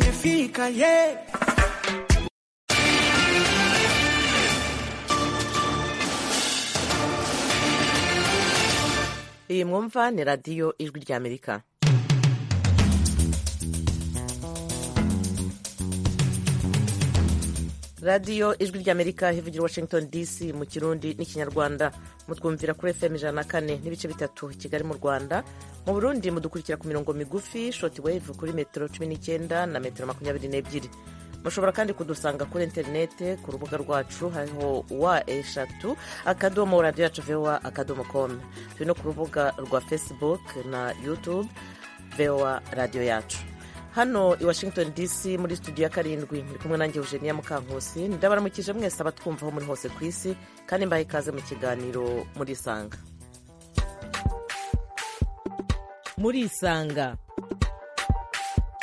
significa, yeah. iyi mwumva ni radiyo ijwi ry'amerika radiyo ijwi ry'amerika hivugira washington dc mu kirundi n'ikinyarwanda mutwumvira kuri fm ijana na kane n'ibice bitatu kigali mu rwanda mu burundi mudukurikira ku mirongo migufi shoti wave kuri metero cumi n'icyenda na metero makumyabiri n'ebyiri mushobora kandi kudusanga kuri interinete ku rubuga rwacu hariho wa eshatu akadomo radiyo yacu voa akadomo komu turi no ku rubuga rwa facebook na youtube voa radiyo yacu hano i washington dc muri studio ya karindwi muri kumwe nanjye eugenia mukankusi ndabaramukije mwese abatwumva aho muri hose ku isi kandi mbahe ikaze mu kiganiro muri isanga muri isanga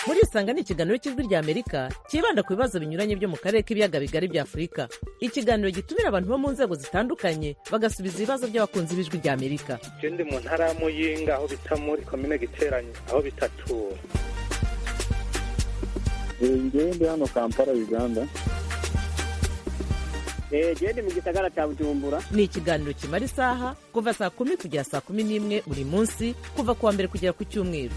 muri isanga ni ikiganiro cy'ijwi ry'amerika cyibanda ku bibazo binyuranye byo mu karere k'ibiyaga bigari bya afurika ikiganiro gitumira abantu bo mu nzego zitandukanye bagasubiza ibibazo by'abakunzi b'ijwi ry'amerika ikindi mu ntara ya muyinga aho bita muri komine giteranye aho bitatura ngewe ndi hano kampala uganda gende mu gisagara cya bujumbura ni ikiganiro kimara isaha kuva saa kumi kugera saa kumi n'imwe buri munsi kuva ku wa mbere kugera ku cyumweru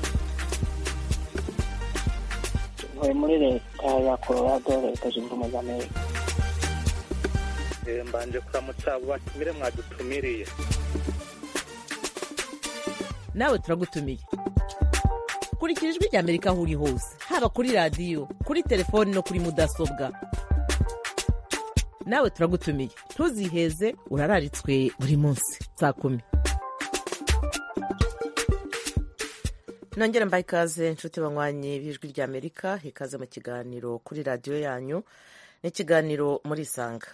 ntuye muri leta ya colorado leta zunze ubumwe za amerika Eh, mbanje kuramutsa abo batumire mwadutumiriye nawe turagutumiye kurikira ijwi ry'amerika aho uri hose haba kuri radiyo kuri telefoni no kuri mudasobwa nawe turagutumiye ntuziheze urararitswe buri munsi saa kumi nongera mbaye ikaze inshuti banywanyi b'ijwi ry'amerika ikaze mu kiganiro kuri radiyo yanyu n'ikiganiro muri isanga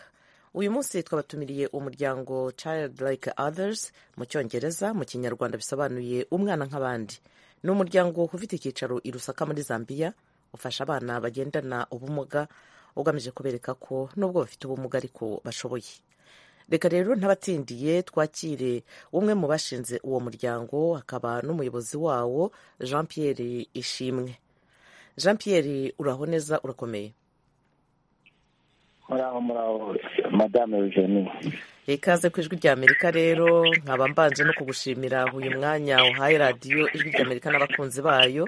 uyu munsi twabatumiriye umuryango child like others mu cyongereza mu kinyarwanda bisobanuye umwana nk'abandi ni umuryango ufite icyicaro i rusaka muri zambia ufasha abana bagendana ubumuga ugamije kubereka ko nubwo bafite ubumuga ariko bashoboye reka rero ntabatindiye twakire umwe mu bashinze uwo muryango akaba n'umuyobozi wawo jean pierre ishimwe jean pierre uraho neza urakomeye muraho muraho madame eugenie ikaze ku ijwi ry'amerika rero nkaba mbanje no kugushimira uyu mwanya uhaye radiyo ijwi ry'amerika n'abakunzi bayo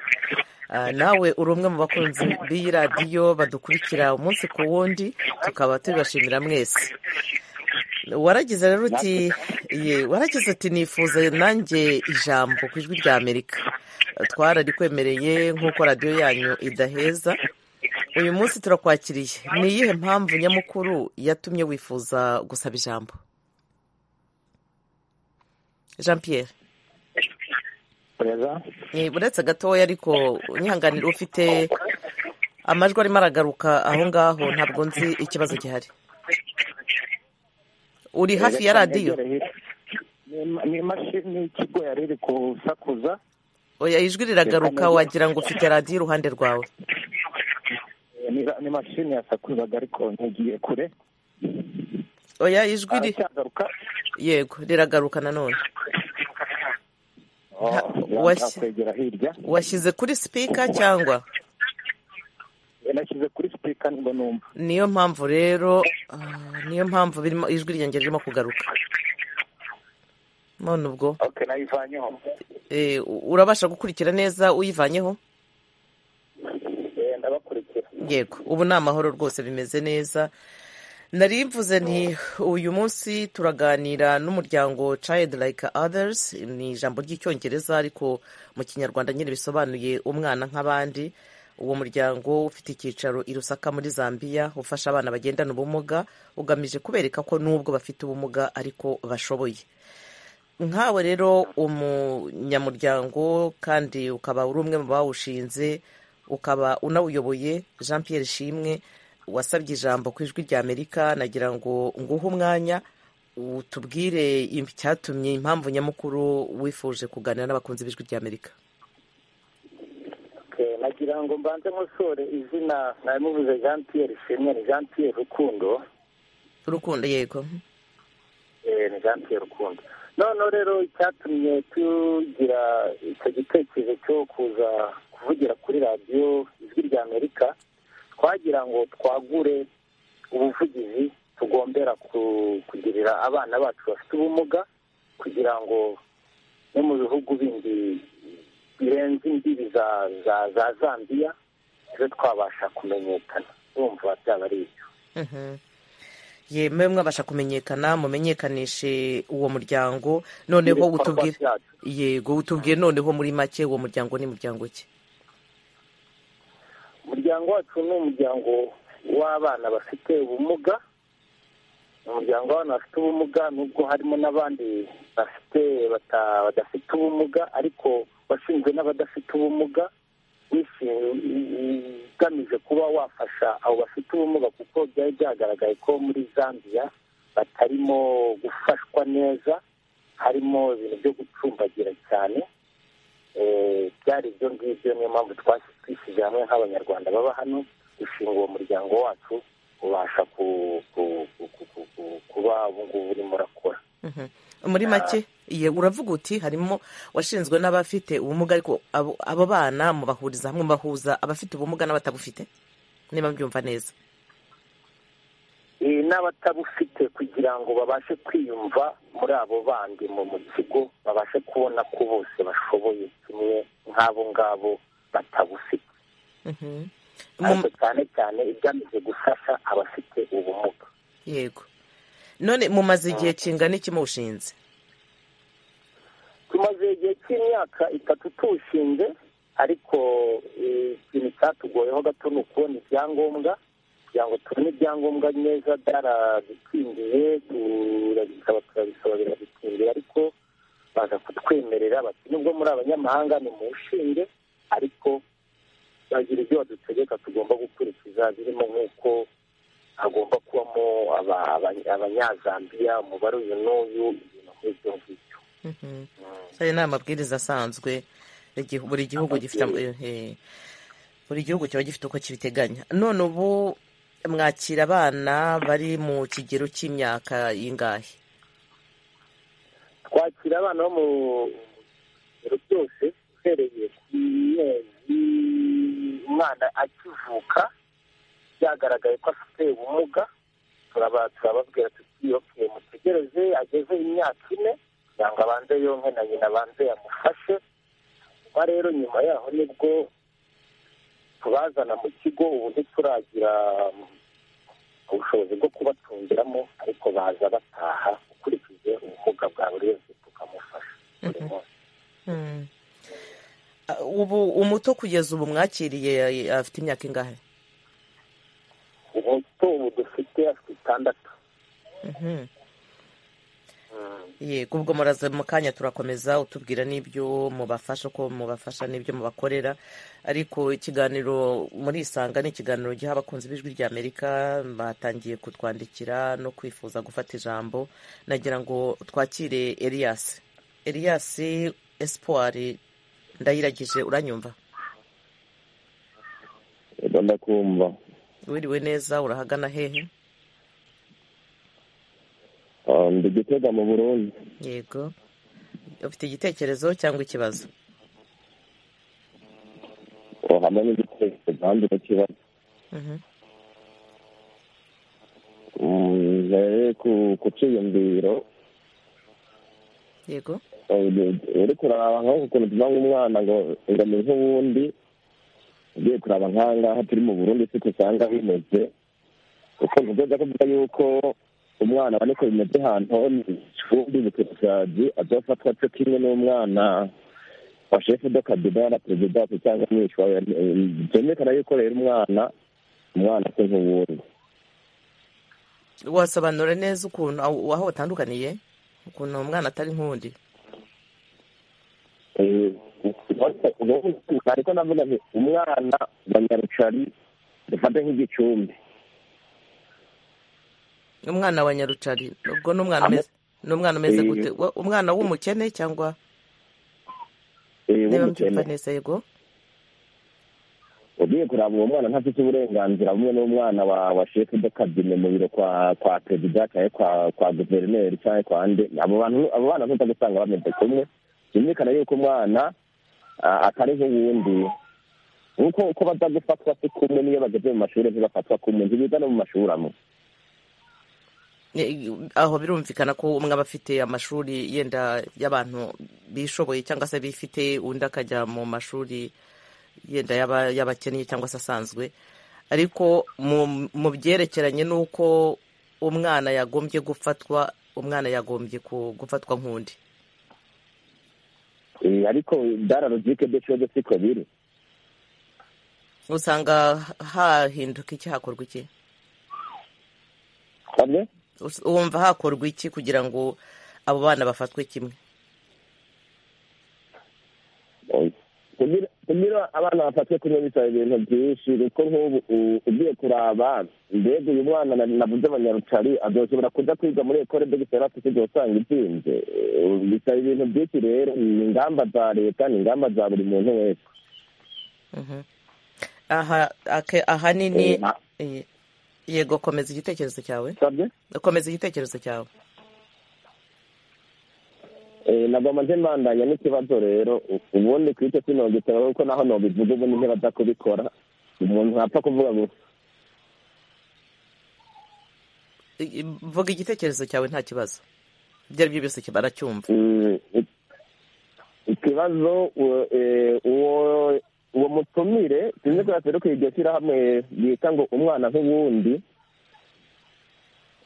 Ah, nawe uri umwe mu bakunzi b'iyi radiyo badukurikira umunsi ku wundi tukaba tubibashimira mwese waragize rero uti ye waragize uti nifuza nanjye ijambo ku ijwi ry'amerika twararikwemereye nk'uko radiyo yanyu idaheza uyu munsi turakwakiriye ni iyihe mpamvu nyamukuru yatumye wifuza gusaba ijambo jean pierre perezida eh, uretse gatoya ariko unyihanganira ufite amajwi arimo aragaruka aho ngaho ntabwo nzi ikibazo gihari uri hafi ya radiyo ni imashini y'ikigo yari iri kusakuza oya ijwi riragaruka wagira ngo ufite radiyo iruhande rwawe Eh, ni ni imashini yasakuzaga ariko ntigiye kure oya ijwi ri aracyagaruka yego riragaruka nanone Oh, washyi- yanga kwegera hirya washyize kuri sipika cyangwa Eh, nashyize kuri sipika nibwo numva niyo mpamvu rero ah, niyo mpamvu birimo ijwi ryanjye ririmo kugaruka none ubwo okay nayivanyeho eh, u- urabasha gukurikira neza uyivanyeho Eh, ndabakurikira yego ubu ni amahoro rwose bimeze neza nari mvuze nti uyu munsi turaganira n'umuryango child like others ni ijambo ry'icyongereza ariko mu kinyarwanda nyine bisobanuye umwana nk'abandi uwo muryango ufite icyicaro i rusaka muri zambia ufasha abana bagendana ubumuga ugamije kubereka ko nubwo bafite ubumuga ariko bashoboye nkawe rero umunyamuryango kandi ukaba uri umwe mu bawushinze ukaba unawuyoboye jean pierre shimwe wasabye ijambo ku ijwi rya amerika nagira ngo nguhe umwanya utubwire icyatumye impamvu nyamukuru wifuje kuganira n'abakunzi b'ijwi rya amerika Eh, nagira ngo mbanze nkosore izina nari muvuze jean pierre shimwe ni jean pierre rukundo urukundo yego Eh, ni jean pierre rukundo noneho rero icyatumye tugira icyo gitekerezo cyo kuza kuvugira kuri radiyo ijwi ry'amerika kugira ngo twagure ubuvugizi tugombera ku- kugirira abana bacu bafite ubumuga kugira ngo no mu bihugu bindi birenze imbibi za za- za zambiya tube twabasha kumenyekana urumva byaba ari ibyo Mhm. yemwe mwabasha kumenyekana mumenyekanishe uwo muryango noneho Ibikorwa utubwire byacu. yego utubwiye noneho muri make uwo muryango ni muryango ki umuryango wacu ni umuryango w'abana bafite ubumuga ni umuryango w'abana bafite ubumuga nubwo harimo n'abandi bafite bata- badafite ubumuga ariko washinzwe n'abadafite ubumuga wishimiye ugamije kuba wafasha abo bafite ubumuga kuko byari byagaragaye ko muri zambia batarimo gufashwa neza harimo ibintu byo gucumbagira cyane Eh, byari ibyo ngibyo niyo mpamvu twasi- twishyize hamwe nk'abanyarwanda baba hano dushinga uwo muryango wacu ubasha ku- ku- ku- ku- ku- ku- kuba ubu ngubu urimo urakora Mhm. muri make ye uravuga uti harimo washinzwe n'abafite ubumuga ariko abo abo bana mubahuriza hamwe mubahuza abafite ubumuga n'abatabufite niba mbyumva neza Eh, n'abatabufite kugira ngo babashe kwiyumva muri abo bandi mu mu kigo babashe kubona ko bose bashoboye kimwe nk'abo ngabo batabufite Mhm. Mu- ariko cyane cyane igamije gufasha abafite ubumuga yego none mumaze igihe kingana iki muwushinze tumaze igihe cy'imyaka itatu tuwushinze ariko eh, ikintu cyatugoyeho gato ni ukubona ibyangombwa kugira ngo tubone ibyangombwa neza byaradukingiye tu- bikaba turabisaba biradukingira ariko baza kutwemerera bati nubwo muri abanyamahanga ni mu ushinge ariko bagira ibyo badutegeka tugomba gukurikiza birimo nk'uko hagomba kubamo aba- aba- abanyazambiya umubare uyu n'uyu ibintu nk'ibyo ngibyo Mhm. Mm. hari n'amabwiriza asanzwe igihu- buri gihugu gifite am- eh, buri gihugu kiba gifite uko kibiteganya none ubu mwakira abana bari mu kigero cy'imyaka y'ingahe twakira abana bo mu biro byose uhereye ku mezi umwana akivuka byagaragaye ko afite ubumuga turaba- turababwira tuti okay mutegereze ageze imyaka ine kugira ngo abanze yonke na nyina abanze yamufashe kuba rero nyuma yaho nibwo tubazana mu kigo ubu ntituragira ubushobozi bwo kubatungeramo ariko baza bataha ukurikije ubumuga bwa buri wese tukamufasha buri munsi Mhm. Ah, ubu umuto kugeza ubu mwakiriye eh, afite imyaka ingahe umuto ubu dufite afite itandatu Mhm. Mm. yego ubwo muraza mu kanya turakomeza utubwira n'ibyo mubafasha uko mubafasha n'ibyo mubakorera ariko ikiganiro muri isanga ni ikiganiro giha abakunzi b'ijwi ry'amerika batangiye kutwandikira no kwifuza gufata ijambo nagira ngo twakire elias elias espoir ndayiragije uranyumva Eba ndakumva wiriwe neza urahagana hehe Ah, ndi gitega mu burundi yego ufite igitekerezo cyangwa ikibazo ubu hamwe n'igitekerezo kandi n'ikibazo Mhm. Mm, ntere ku kuciyumviro yego uri kuraba nk'ukuntu tuva nk'umwana ngo ngameze nk'uwundi ugiye kuraba nk'ahangaha turi mu burundi siko usanga bimeze kuko ntugoza kuvuga yuko umwana abona uko bimeze ahantu undi bukurasazi azafatwa cyo kimwe n'umwana wa shefu do kabida na perezida wacu cyangwa umwishywa we byumvikana yuko rero umwana umwana se nk'uwundi wasobanura neza ukuntu aho aho batandukaniye ukuntu umwana atari nk'undi Eh, ariko navuga nti umwana banyarucari dufate nk'igicumbi umwana wa nyarucari ubwo ni umwana Amo- umeze ni umwana umeze Eh. gute Wa- umwana w'umukene cyangwa eh, niba mbyumva w'umukene neza yego ugiye kuraba uwo mwana ntafite uburenganzira bumwe n'umwana wa wa shefu de kabine mu biro kwa kwa perezida cyangwa kwa kwa guverineri cyangwa kwa nde abo bantu abo bana ntuza gusanga bameze kumwe byumvikana yuko umwana ah, atari nk'uwundi nk'uko uko baza gufatwa se kumwe n'iyo bageze mu mashuri ntibafatwa kumwe ntibiga no mu mashuri amwe Eh, aho birumvikana ko umwe aba afite amashuri yenda y'abantu bishoboye cyangwa se bifite undi akajya mu mashuri yenda y'aba- y'abakennye cyangwa se asanzwe ariko mu mu byerekeranye n'uko umwana yagombye gufatwa umwana yagombye ku- gufatwa nk'undi Eh, ariko dara logike byo kibazo siko biri usanga hahinduka iki hakorwa iki hamwe Us- wumva hakorwa iki kugira ngo abo bana bafatwe kimwe kugira kugira abana bafatwe kunywa bisaba ibintu byinshi kuko nk'ubu u- ugiye kuraba mbega uyu mwana na- navuze abanyarucari azoshobora kuja kwiga muri ekole de giserasi kugira usanga izinze Eh, bisaba ibintu byinshi rero ni ingamba za leta ni ingamba za buri muntu wese Mhm. aha ake- ahanini Eh, Eh, yego komeza igitekerezo cyawe sabye komeza igitekerezo cyawe Eh, nagomba nje mbandanya n'ikibazo rero u- ubundi ku icyo sinogitera kuko naho nobivuga ubundi ntibaza kubikora umuntu ntapfa kuvuga ngo I- i- vuga igitekerezo cyawe nta kibazo ibyo ari byo byose kibara cyumva mm, ik- ikibazo u- eh, uwo uwo mutumire sinzi ko yatwereka iryo shyirahamwe bita ngo umwana nk'uwundi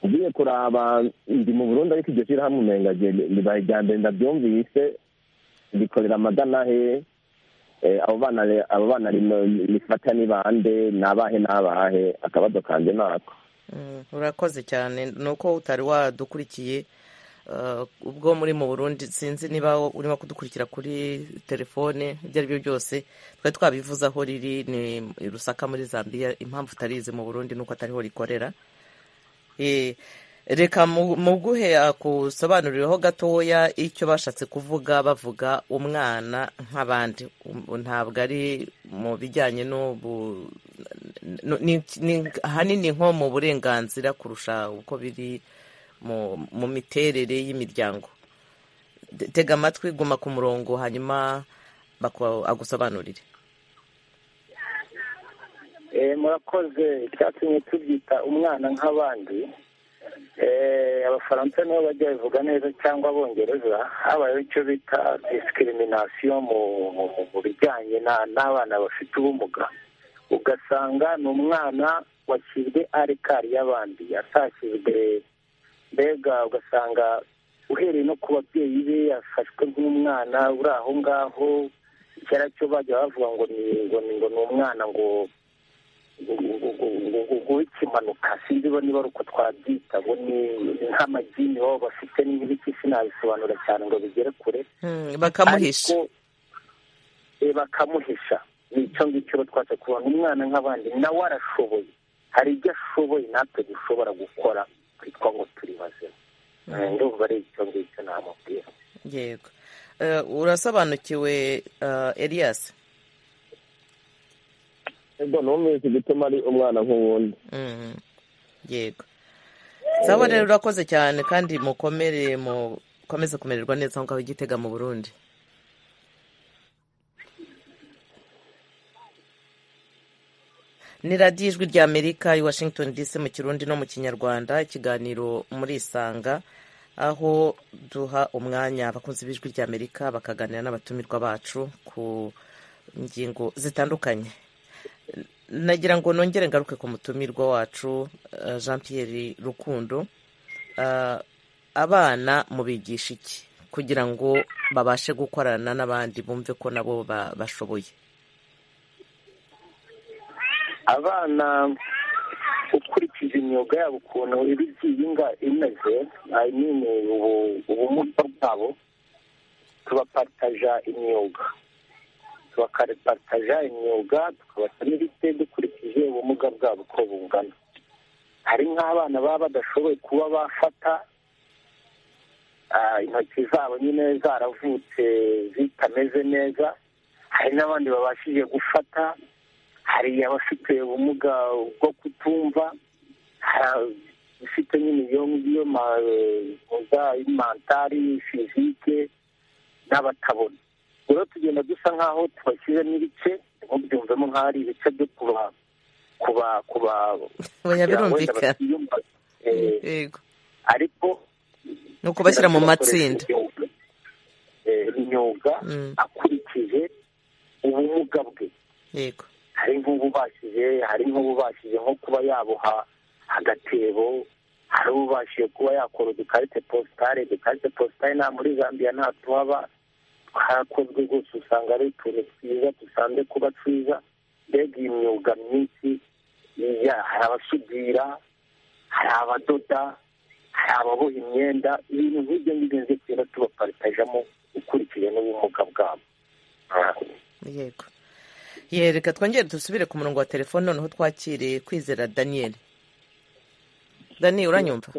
ugiye kuraba ndi mu burundi ariko iryo shyirahamwe umenga ribaye irya mbere ndabyumvise rikorera amagana hehe Eh, abo bana re- abo bana rino- rifata ni bande ni abahe n'abahe akabazo kanje nako Mm, urakoze cyane ni uko utari wadukurikiye Uh, ubwo muri mu burundi sinzi niba urimo kudukurikira kuri telefone ibyo ari byo byose twari twabivuze aho riri ni i rusaka muri zambia impamvu utarizi mu burundi nuko atariho rikorera Eh, reka mu- muguhe akusobanuriraho gatoya icyo bashatse kuvuga bavuga umwana nk'abandi Um- ntabwo ari mu bijyanye n'ubu n- ni- ni- ahanini nko mu burenganzira kurusha uko biri mu mu miterere y'imiryango Te- tega amatwi guma ku murongo hanyuma baku- agusobanurire Eh, murakoze icyatumye tubyita umwana nk'abandi Eh, abafaransa nibo bajya babivuga neza cyangwa abongereza habayeho icyo bita discrimination mu mu- mu- mu bijyanye na- n'abana bafite ubumuga ugasanga ni umwana washyizwe ari kari y'abandi atashyizwe mbega ugasanga uhereye no ku babyeyi be yafashwe nk'umwana uri aho ngaho kera cyo bajya bavuga ngo ni ngo ni ngo ni umwana ngo w'ikimanuka sinzi bo niba ari uko twabyita ngo ni ni nk'amagini baba bafite n'ibiki sinabisobanura cyane ngo bigere kure Hmm, bakamuhisha ariko, eh, bakamuhisha ni icyo ngicyo uba twashe kubona umwana nk'abandi nawe arashoboye hari ibyo ashoboye natwe dushobora gukora twitwa ngo turi bazima Eh, ndumva ari icyo ngicyo namubwira yego Eh, urasobanukiwe eh, elias ego numvise igituma ari umwana nk'uwundi Mm. yego sawa rero urakoze cyane kandi mukomere mukomeze kumererwa neza aho ngaho i gitega mu burundi ni radiyo ijwi rya amerika i washington dc mu kirundi no mu kinyarwanda ikiganiro muri isanga aho duha umwanya abakunzi b'ijwi rya amerika bakaganira n'abatumirwa bacu ku ngingo zitandukanye nagira ngo nongere ngaruke ku mutumirwa wacu eh, jean pierre rukundo Eh, abana mubigisha iki kugira ngo babashe gukorana n'abandi bumve ko nabo ba- bashoboye abana ukurikije imyuga yabo ukuntu iba igiye inga imeze I mean, ubu- ubumuga bwabo tubapataja imyuga tubakapataja imyuga tukabasa n'ibite dukurikije ubumuga bwabo uko bungana hari nk'abana baba badashoboye kuba bafata ah, intoki zabo nyine zaravutse zitameze neza hari n'abandi babashije gufata hari abafite ubumuga bwo kutumva hari abafite nyine iyo ngiyo muga mentari fizike n'abatabona rero tugenda dusa nk'aho tubashyizemo ibice ntubyumvemo nk'aho ari ibice byo kuba kuba kuba Oya, birumvikana. batiyumva Eh, yego ariko ni ukubashyira mu matsinda Eh, imyuga Mm. akurikije ubumuga bwe yego hari nk'ububashije hari nk'ububashije nko kuba yaboha agatebo hari ububashije kuba yakora udukarite positare udukarite positare nta muri zambia nta tuhaba twakozwe rwose usanga ari utuntu twiza dusanzwe kuba twiza mbega iyi myuga myinshi ya, hari abasudira hari abadoda hari ababoha imyenda ibintu nk'ibyo ngibyo nzi tugenda tubaparitajamo ukurikije n'ubumuga bwabo Ah. yego ye reka twongere dusubire ku murongo wa telefone noneho twakire kwizera daniyeli dani uranyumva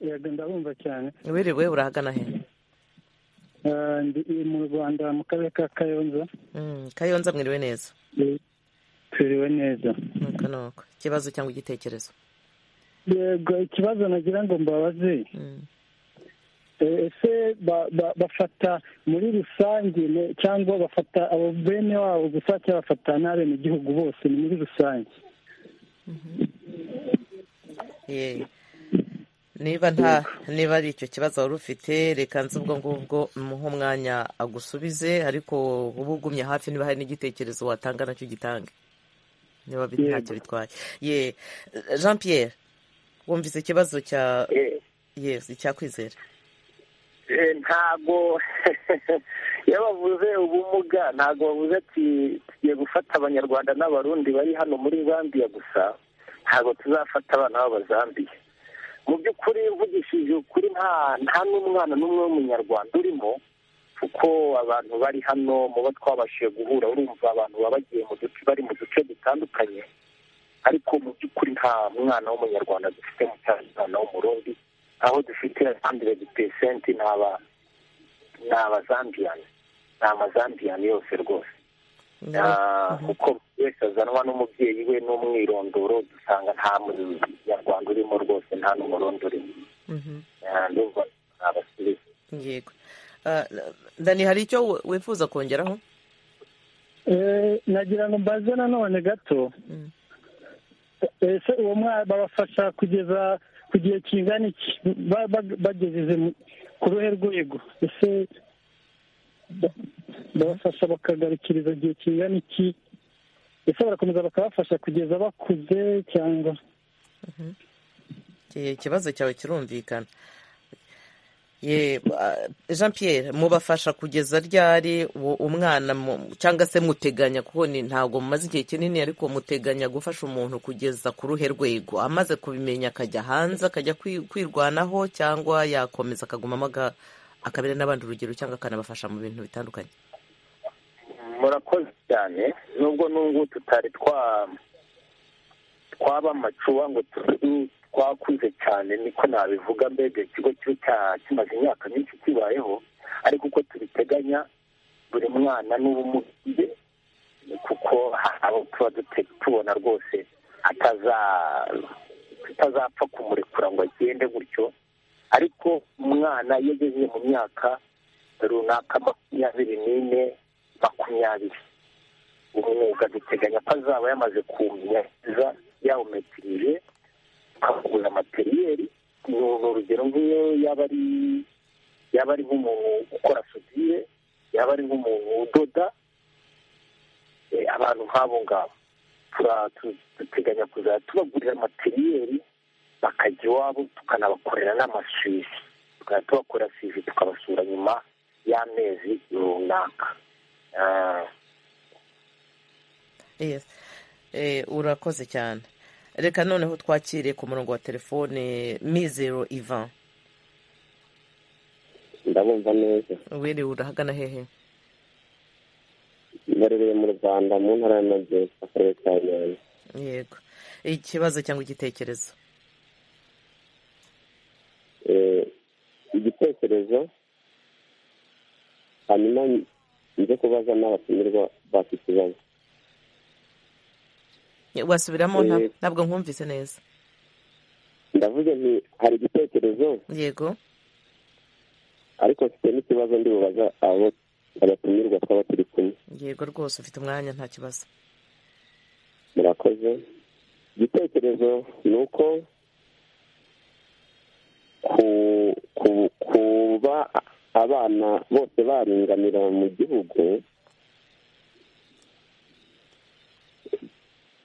yego ndabumva cyane wiriwe urahagana he Eh, ndi ndi mu rwanda mu karere ka kayonza Mm, kayonza mwiriwe neza Eh, turiwe neza nuko nuko ikibazo cyangwa igitekerezo yego ikibazo nagira ngo mbabaze Mm. eh, ese ba- ba- bafata muri rusange ne- cyangwa bafata abo bene wabo gusa cyangwa bafata n'abenegihugu bose ni muri rusange Ye. niba nta niba ari icyo kibazo wari ufite reka nzi ubwo ngubwo muhe umwanya agusubize ariko uba ugumye hafi niba hari n'igitekerezo watanga nacyo gitange niba bit- Yego. ntacyo bitwaye ye jean pierre wumvise ikibazo cya Eh, yes icya kwizera Eh, ntago iyo bavuze ubumuga ntago bavuze ati tugiye gufata abanyarwanda n'abarundi bari hano muri zambia gusa ntago tuzafata abana b'abazambiya mu by'ukuri uvugishije ukuri nta nta n'umwana n'umwe w'umunyarwanda urimo kuko abantu bari hano mu bo twabashije guhura urumva abantu baba bagiye mu duce bari mu duce dutandukanye ariko mu by'ukuri nta mwana w'umunyarwanda dufite mu cyaro umwana w'umurundi aho dufite hundred percent ni aba ni abazambiyani ni amazambiyani yose rwose Ah, kuko buri wese azanwa n'umubyeyi we n'umwirondoro dusanga nta munyarwanda urimo rwose nta n'umurundi urimo Mhm. Ah, ndumva ni abasirimu yego Ah, dani hari icyo wi- wifuza kongeraho Eh, nagira ngo mbaze nanone gato Mm. ese uwo mwana babafasha kugeza ku gihe kingana iki Ba- ba- bagejeje mu- ku ruhe rwego ese ba- babafasha bakagarukiriza igihe kingana iki ese barakomeza bakabafasha kugeza bakuze cyangwa Iki ikibazo cyawe kirumvikana ye ah, jean pierre mubafasha kugeza ryari uwo- umwana mu- cyangwa se muteganya kuko ni- ntabwo mumaze igihe kinini ariko muteganya gufasha umuntu kugeza ku ruhe rwego amaze kubimenya akajya hanze akajya kwi- kwirwanaho cyangwa yakomeza akagumamo aga- akabera n'abandi urugero cyangwa akanabafasha mu bintu bitandukanye murakoze cyane nubwo n'ubu tutari twa twaba amacuba ngo tu- twakuze cyane niko nabivuga mbega ikigo cyo cya- kimaze imyaka myinshi kibayeho ariko uko tubiteganya buri mwana n'ubumuga bwe, kuko hari abo tuba dute- tubona rwose ataza- tutazapfa kumurekura ngo agende gutyo ariko umwana iyo ageze mu myaka runaka makumyabiri n'ine makumyabiri umwuga duteganya ko azaba yamaze kumenya neza yawumetirije ukagura materiyeri ni urugero nk'iyo yaba ari yaba ari nk'umuntu ukora sudire yaba ari nk'umuntu udoda eh, abantu nk'abo ngabo tura- tu- duteganya kuzajya tubagurira materiyeri bakajya iwabo tukanabakorera n'amasuivi tukajya tubakorera sivi tukabasura nyuma y'amezi runaka Ah, Yes. Eh, urakoze cyane reka noneho twakire ku murongo wa telefone mizero ivan ndabumva neza wiriwe urahagana hehe mbarereye mu rwanda mu ntara y'amajyepfo akarere ka nyanza yego ikibazo cyangwa igitekerezo Eh, igitekerezo hanyuma nze kubaza n'abatumirwa bafite ikibazo wasubiramo nta- Eh. ntabwo nkumvise neza ndavuze nti hari igitekerezo yego ariko mfite n'ikibazo ndi bubaza abo abatumirwa twaba turi kumwe yego rwose ufite umwanya nta kibazo murakoze igitekerezo ni uko ku- ku- kuba abana bose baringanira mu gihugu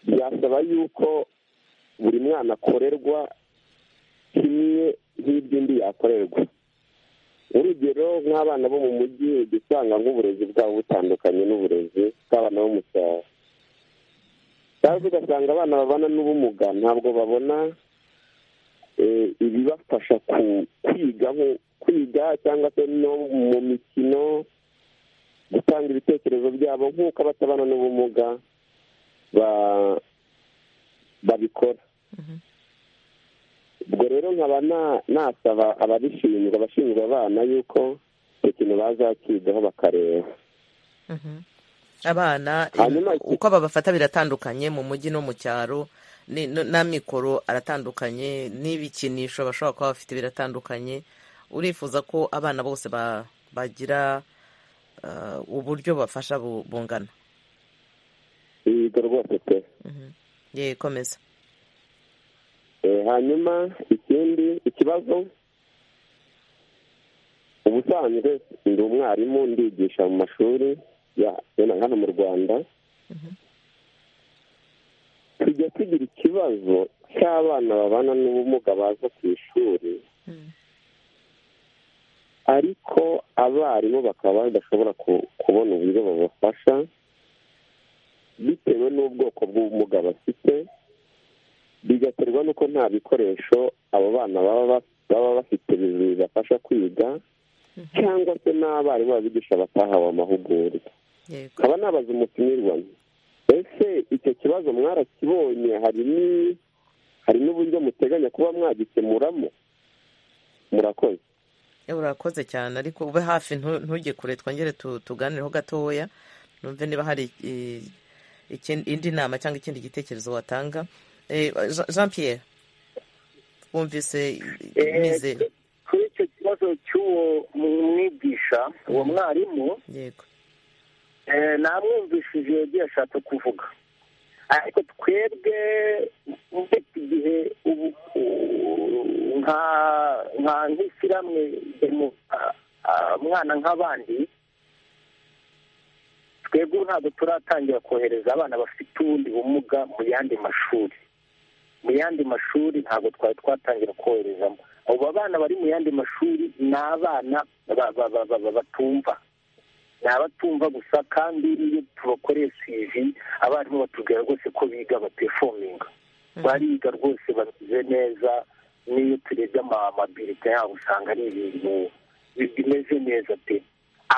byasaba yuko buri mwana akorerwa kimwe nk'iby'undi yakorerwa urugero nk'abana bo mu mujyi ujya usanga nk'uburezi bwabo butandukanye n'uburezi bw'abana bo mu cyaro cyangwa ugasanga abana babana n'ubumuga ntabwo babona eh, ibibafasha ku- kwiga nko- kwiga cyangwa se no mu mikino gutanga ibitekerezo byabo nk'uko abatabana n'ubumuga ba- babikora ubwo rero nkaba na- nasaba ababishinzwe abashinzwe abana yuko icyo kintu bazakigaho bakareba Mhm. abana eh, Hanyuma- uko babafata biratandukanye mu mujyi no mu cyaro ni- no- n'amikoro aratandukanye n'ibikinisho bashobora kuba bafite biratandukanye urifuza ko abana bose ba- bagira ah, uburyo bafasha bu- bungana yiga rwose pe Mhm. ye komeza Eh, hanyuma ikindi ikibazo ubusanzwe ndi umwarimu ndigisha mu mashuri ya ya hano mu rwanda tujya tugira ikibazo cy'abana babana n'ubumuga baza ku ishuri ariko abarimu bakaba badashobora ku- kubona uburyo babafasha bitewe n'ubwoko bw'ubumuga bafite bigaterwa n'uko nta bikoresho abo bana baba ba- baba bafite bibafasha kwiga cyangwa se n'abarimu babigisha batahawe amahugurwa yego nkaba nabaza umutumirwa nti, ese icyo kibazo mwarakibonye hari ni- hari n'uburyo muteganya kuba mwagikemuramo murakoze Eh, urakoze cyane ariko ube hafi ntu- ntujye kure twongere tu- tuganireho gatoya numve niba hari eh, ikindi- indi nama cyangwa ikindi gitekerezo watanga Eh, Jean- jean pierre wumvise Eh, mizero kuri icyo kibazo cy'uwo mwigisha uwo mwarimu yego eh, namwumvishije yagiye ashaka kuvuga ariko twebwe muri iki gihe ubu u- nka nka nk'ishyirahamwe demo- a- a- umwana nk'abandi twebwe ubu ntabwo turatangira kohereza abana bafite ubundi bumuga mu yandi mashuri mu yandi mashuri ntabwo twari twatangira koherezamo abo bana bari mu yandi mashuri ni abana ba- ba- ba- ba- ba- batumva ni abatumva gusa kandi iyo tubakoresha ivi abarimu batubwira rwose ko biga batefominga bariga rwose bameze neza n'iyo turebye ama- amabilite yabo usanga ari ibintu bi- bimeze neza pe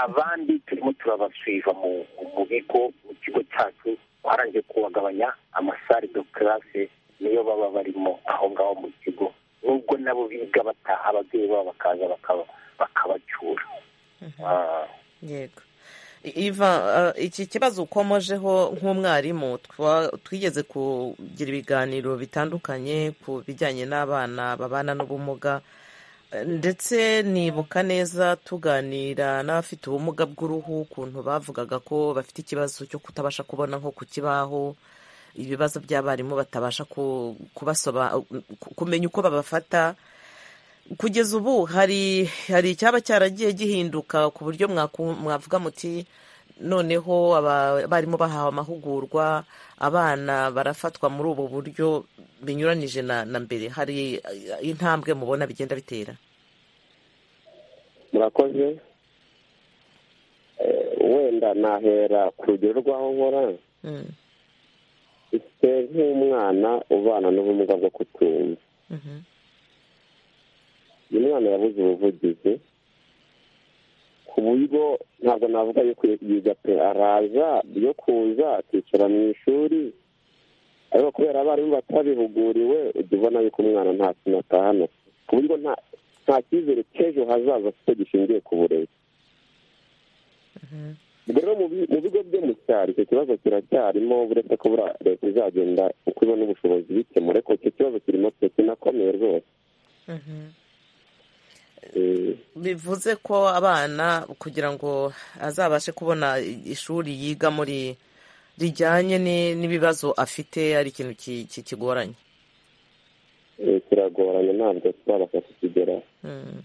abandi turimo turabasuiva mu mu bigo mu kigo cyacu twarangiye kubagabanya amasare de classe niyo baba barimo aho ngaho mu kigo nubwo nabo biga bataha ababyeyi babo bakaza bakaba bakabacyura Ah. yego I- iva eh, iki kibazo ukomojeho nk'umwarimu twa- twigeze kugira ibiganiro bitandukanye ku bijyanye n'abana babana n'ubumuga Eh, ndetse nibuka neza tuganira n'abafite ubumuga bw'uruhu ukuntu bavugaga ko bafite ikibazo cyo kutabasha kubona nko ku kibaho ibibazo by'abarimu batabasha ku- kubasoba- ku- kumenya uko babafata kugeza ubu hari hari icyaba cyaragiye gihinduka ku buryo mwaku- mwavuga muti noneho aba- abarimu bahawe amahugurwa abana barafatwa muri ubu buryo binyuranije na na mbere hari eh, intambwe mubona bigenda bitera murakoze Eh, wenda nahera ku rugero rw'aho nkora Mm, ufite nk'umwana ubana n'ubumuga bwo kutumva mhm, uyu mwana yabuze ubuvugizi ku buryo ntabwo navuga yuko yiga pe araza yo kuza akicara mu ishuri ariko kubera abarimu batabihuguriwe ujya ubona yuko umwana nta kintu atahana ku buryo nta nta cyizere cy'ejo hazaza afite gishingiye ku burezi ubwo rero mu bi- mu bigo byo mu cyaro icyo kibazo kiracyarimo uretse ko buriya leta izagenda uko ibona ubushobozi bikemura ariko icyo kibazo kirimo pe kinakomeye rwose mhm. bivuze ko abana kugira ngo azabashe kubona ishuri yiga muri rijyanye ni- n'ibibazo afite ari ikintu ki- ki- kigoranye Eh, kiragoranye ntabwo tuzabasha kukigera Mm.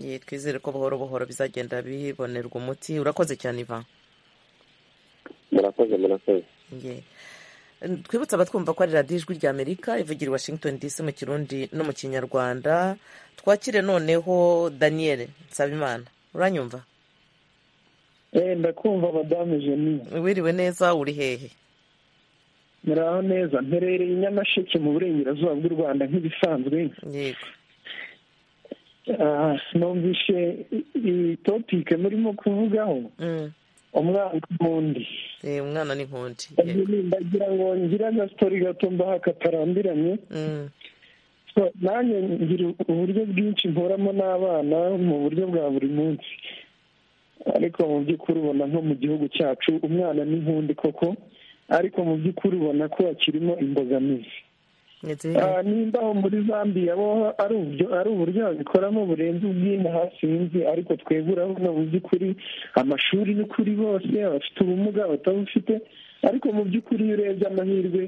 Ye, twizere ko buhoro buhoro bizagenda bibonerwa umuti urakoze cyane ivan murakoze murakoze Ye. twibutse abatwumva ko ari radiyo ijwi rya amerika ivugira i washington dc mu kirundi no mu kinyarwanda twakire noneho daniel nsabimana uranyumva Eh, ndakumva madame jeni wiriwe neza uri hehe muraho neza mperereye i nyamasheke mu burengerazuba bw'u rwanda nk'ibisanzwe yego Ah, numvishe iyi topike murimo kuvugaho Mm. umwana n'undi Eh, umwana ni nkundi yego ndagira ngo ngire agasitori gato mbaha katarambiranye Mm. So, nanjye ngira uburyo bwinshi mporamo n'abana mu buryo bwa buri munsi ariko mu by'ukuri ubona nko mu gihugu cyacu umwana ni nkundi koko ariko mu by'ukuri ubona ko hakirimo imbogamizi Ni nziza. Ah, nimba aho muri zambiya bo ari uburyo ari uburyo babikoramo burenze ubw'ino hasi sinzi ariko twebwe urabona mu by'ukuri amashuri ni kuri bose abafite ubumuga abatabufite ariko mu by'ukuri iyo urebye amahirwe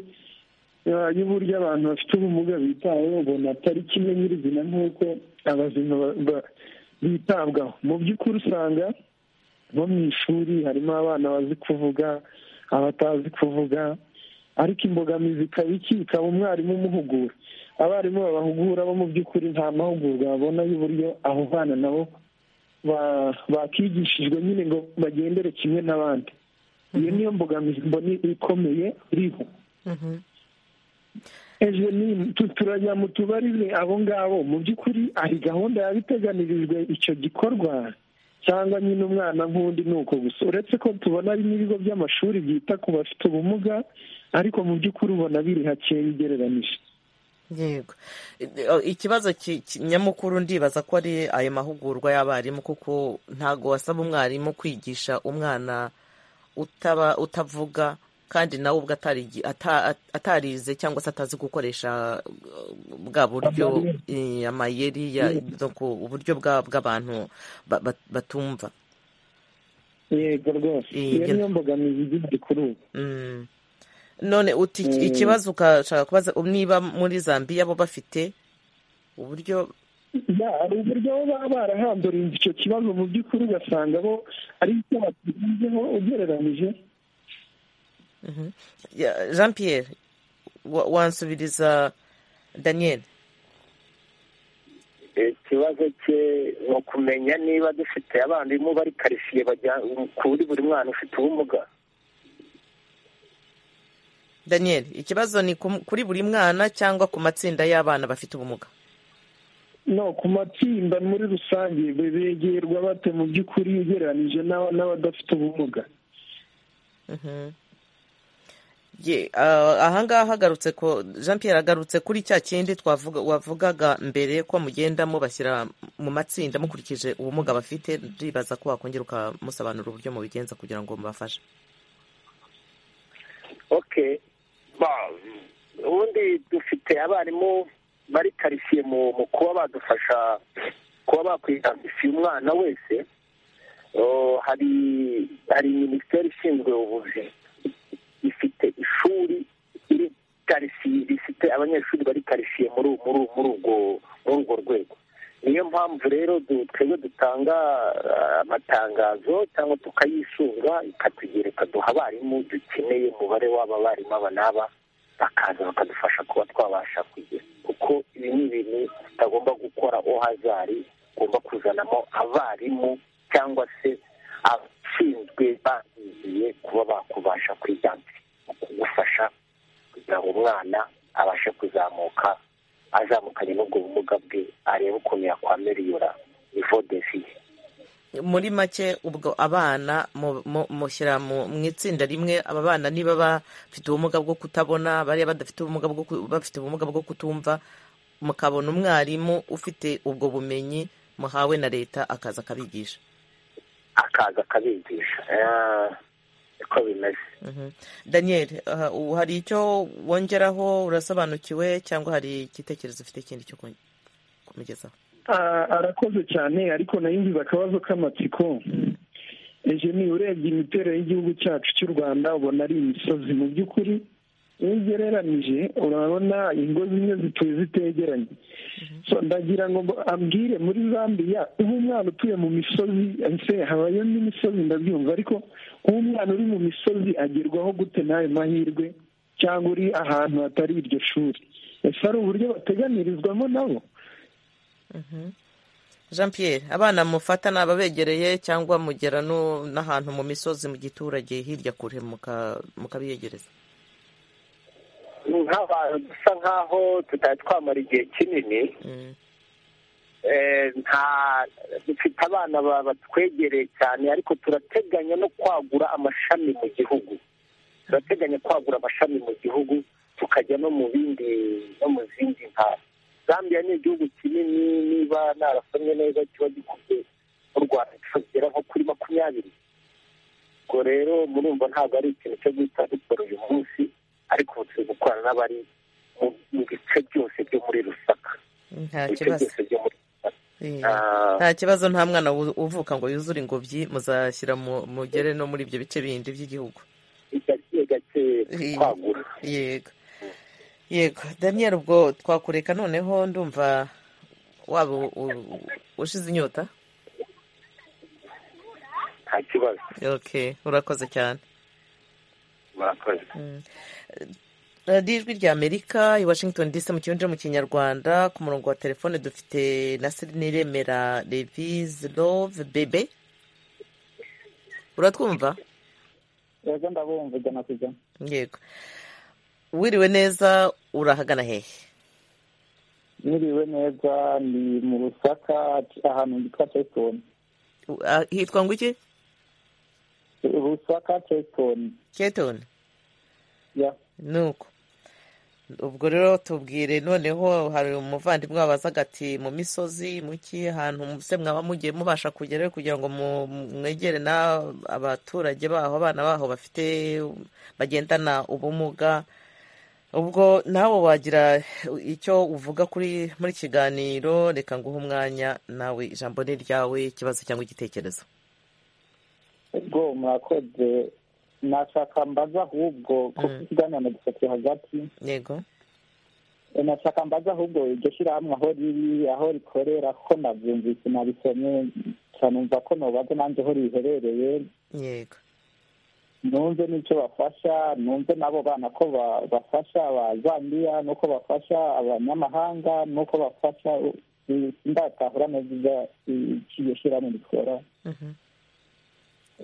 ah, y'uburyo abantu bafite ubumuga bitaweho ubona atari kimwe nyirizina nk'uko abazima ba- ba- bitabwaho mu by'ukuri usanga bo mu ishuri harimo abana bazi kuvuga abatazi kuvuga ariko imbogamizi ikaba iki ikaba umwarimu umuhugura abarimu babahugura bo mu by'ukuri nta mahugurwa babona y'uburyo abo bana nabo ba- bakigishijwe nyine ngo bagendere kimwe n'abandi iyo niyo mbogamizi mbona ikomeye iriho Mhm. ejo ni tu- turajya mu tubarize abo ngabo mu by'ukuri hari gahunda yabiteganirijwe icyo gikorwa cyangwa nyine umwana nk'undi ni uko gusa uretse ko tubona hari n'ibigo by'amashuri byita ku bafite ubumuga ariko mu by'ukuri ubona biri hakeya ugereranije yego Eh, ikibazo ki- ki- nyamukuru ndibaza ko ari ayo mahugurwa y'abarimu kuko ntago wasaba umwarimu kwigisha umwana utaba utavuga kandi nawe ubwo atarigi- ata- at- atarize cyangwa se atazi gukoresha uh, bwa buryo eh, amayeri ya- no ku- uburyo bwa- bw'abantu ba- ba- batumva yego rwose Iyi iyo ngena- niyo mbogamizi igizwe kuri ubu Mm. none uti ikibazo ukashaka kubaza niba muri zambiya bo bafite uburyo Ya, hari uburyo bo baba barahanduriye icyo kibazo mu by'ukuri ugasanga bo ari icyo batugezeho ugereranije Ya, jean pierre wa- wansubiriza daniel ikibazo cye ni ukumenya niba dufite abarimu bari karitsiye bajya kuri buri mwana ufite ubumuga daniel ikibazo ni ku- kuri buri mwana cyangwa ku matsinda y'abana bafite ubumuga no ku matsinda muri rusange be- begerwa bate mu by'ukuri ugereranije n'aba- n'abadafite ubumuga Ye, ah, ahangaha agarutse ko jean pierre agarutse kuri cya kindi twavuga wavugaga mbere ko mugenda mubashyira mu matsinda mukurikije ubumuga bafite ndibaza ko wakongera ukamusobanurira uburyo mubigenza kugira ngo mubafashe okay Ba- ubundi dufite abarimu bari karitsiye mu mu kuba badufasha kuba bakwita ifi umwana wese Oh, hari hari minisiteri ishinzwe ubuzima ifite ishuri iri karitsiye rifite abanyeshuri bari karitsiye muri uwo- muri uwo- muri urwo muri urwo rwego niyo mpamvu rero du- twebwe dutanga ah, amatangazo cyangwa tukayisunga ikatugera ikaduha abarimu dukeneye umubare w'abarimu aba n'aba bakaza bakadufasha kuba twabasha kugera kuko ibi ni ibintu tutagomba gukora ohazari ugomba kuzanamo abarimu cyangwa se abashinzwe babyigiye kuba bakubasha kwiganzira mu kugufasha kugira ngo umwana abashe kuzamuka azamukanye n'ubwo bumuga bwe arebe ukuntu yakwameriyura ivo defiye muri make ubwo abana mu- mu- mushyira mu mu itsinda rimwe aba bana niba bafite ubumuga bwo kutabona bariya badafite ubumuga bwo ku- bafite ubumuga bwo kutumva mukabona umwarimu ufite ubwo bumenyi muhawe na leta akaza akabigisha akaza akabigisha Eh, niko bimeze Mhm. daniel aha, ubu hari icyo wongeraho urasobanukiwe cyangwa hari igitekerezo ufite ikindi cyo ku- kumugezaho arakoze cyane ariko nayo imbiba akabazo k'amatsiko ejo ni urebye imiterere y'igihugu cyacu cy'u rwanda ubona ari imisozi mu by'ukuri iyo ugereranije urabona ingo zimwe zituye zitegeranye So, ndagira ngo ambwire muri zambia nk'umwana utuye mu misozi ese habayo n'imisozi ndabyumva ariko nk'umwana uri mu misozi agerwaho gute n'ayo mahirwe cyangwa uri ahantu hatari iryo shuri ese hari uburyo bateganirizwamo nabo jean pierre abana mufata ni ababegereye cyangwa mugera no- n'ahantu mu misozi mu giturage hirya kure muka- mukabiyegereza nk'abantu dusa nk'aho tutari twamara igihe kinini Mm, eh, nta dufite abana ba- batwegereye cyane ariko turateganya no kwagura amashami mu gihugu turateganya kwagura amashami mu gihugu tukajya no mu bindi no mu zindi ntara zambia ni igihugu kinini niba narasomye neza kiba gikubye mu rwanda kikagera nko kuri makumyabiri ubwo rero murumva ntabwo ari ikintu cyo guhita dukora uyu munsi ariko ubu turi gukorana n'abari mu- mu bice byose byo muri rusaka nta ibice kibazo byose byo muri rusaka Eh, Ah, nta kibazo nta mwana wu- uvuka ngo yuzure ingobyi muzashyira mu- mugere no muri ibyo bice bindi by'igihugu gake gake Eh, kwagura yego yego daniel ubwo twakureka noneho ndumva waba u- u- ushize inyota nta kibazo ok urakoze cyane murakoze radiyo ijwi rya amerika i washington dc mu kinyarwanda mu kinyarwanda ku murongo wa telefone dufite Nasirine Remera revize love bebe uratwumva yego ndabumva ijana ku ijana yego wiriwe neza urahagana hehe niriwe neza ni mu rusaka ahantu hitwa cesitoni U- ah, hitwa ngo iki rusaka cesitoni ketoni ya nuko ubwo rero tubwire noneho hari umuvandimwe wabazaga ati mu misozi mu ki ahantu muse mwaba mugiye mubasha kugerayo kugira ngo mu- mwegere na abaturage baho abana baho bafite bagendana ubumuga ubwo nawe wagira icyo uvuga kuri muri iki kiganiro reka nguhe umwanya nawe ijambo ni ryawe ikibazo cyangwa igitekerezo ubwo murakoze nashaka mbaza ahubwo kuko Mm. ikiganiro nagisatiye hagati yego nashaka mbaza ahubwo iryo shyirahamwe aho riri aho rikorera ko nabyumvise nabisomye cyane numva ko nubaza nanjye aho riherereye yego numve n'icyo bafasha numve n'abo bana ko ba- bafasha ba zambiya n'uko bafasha abanyamahanga n'uko bafasha u- ndatahura neza ibyo iryo shyirahamwe rikora Mhm.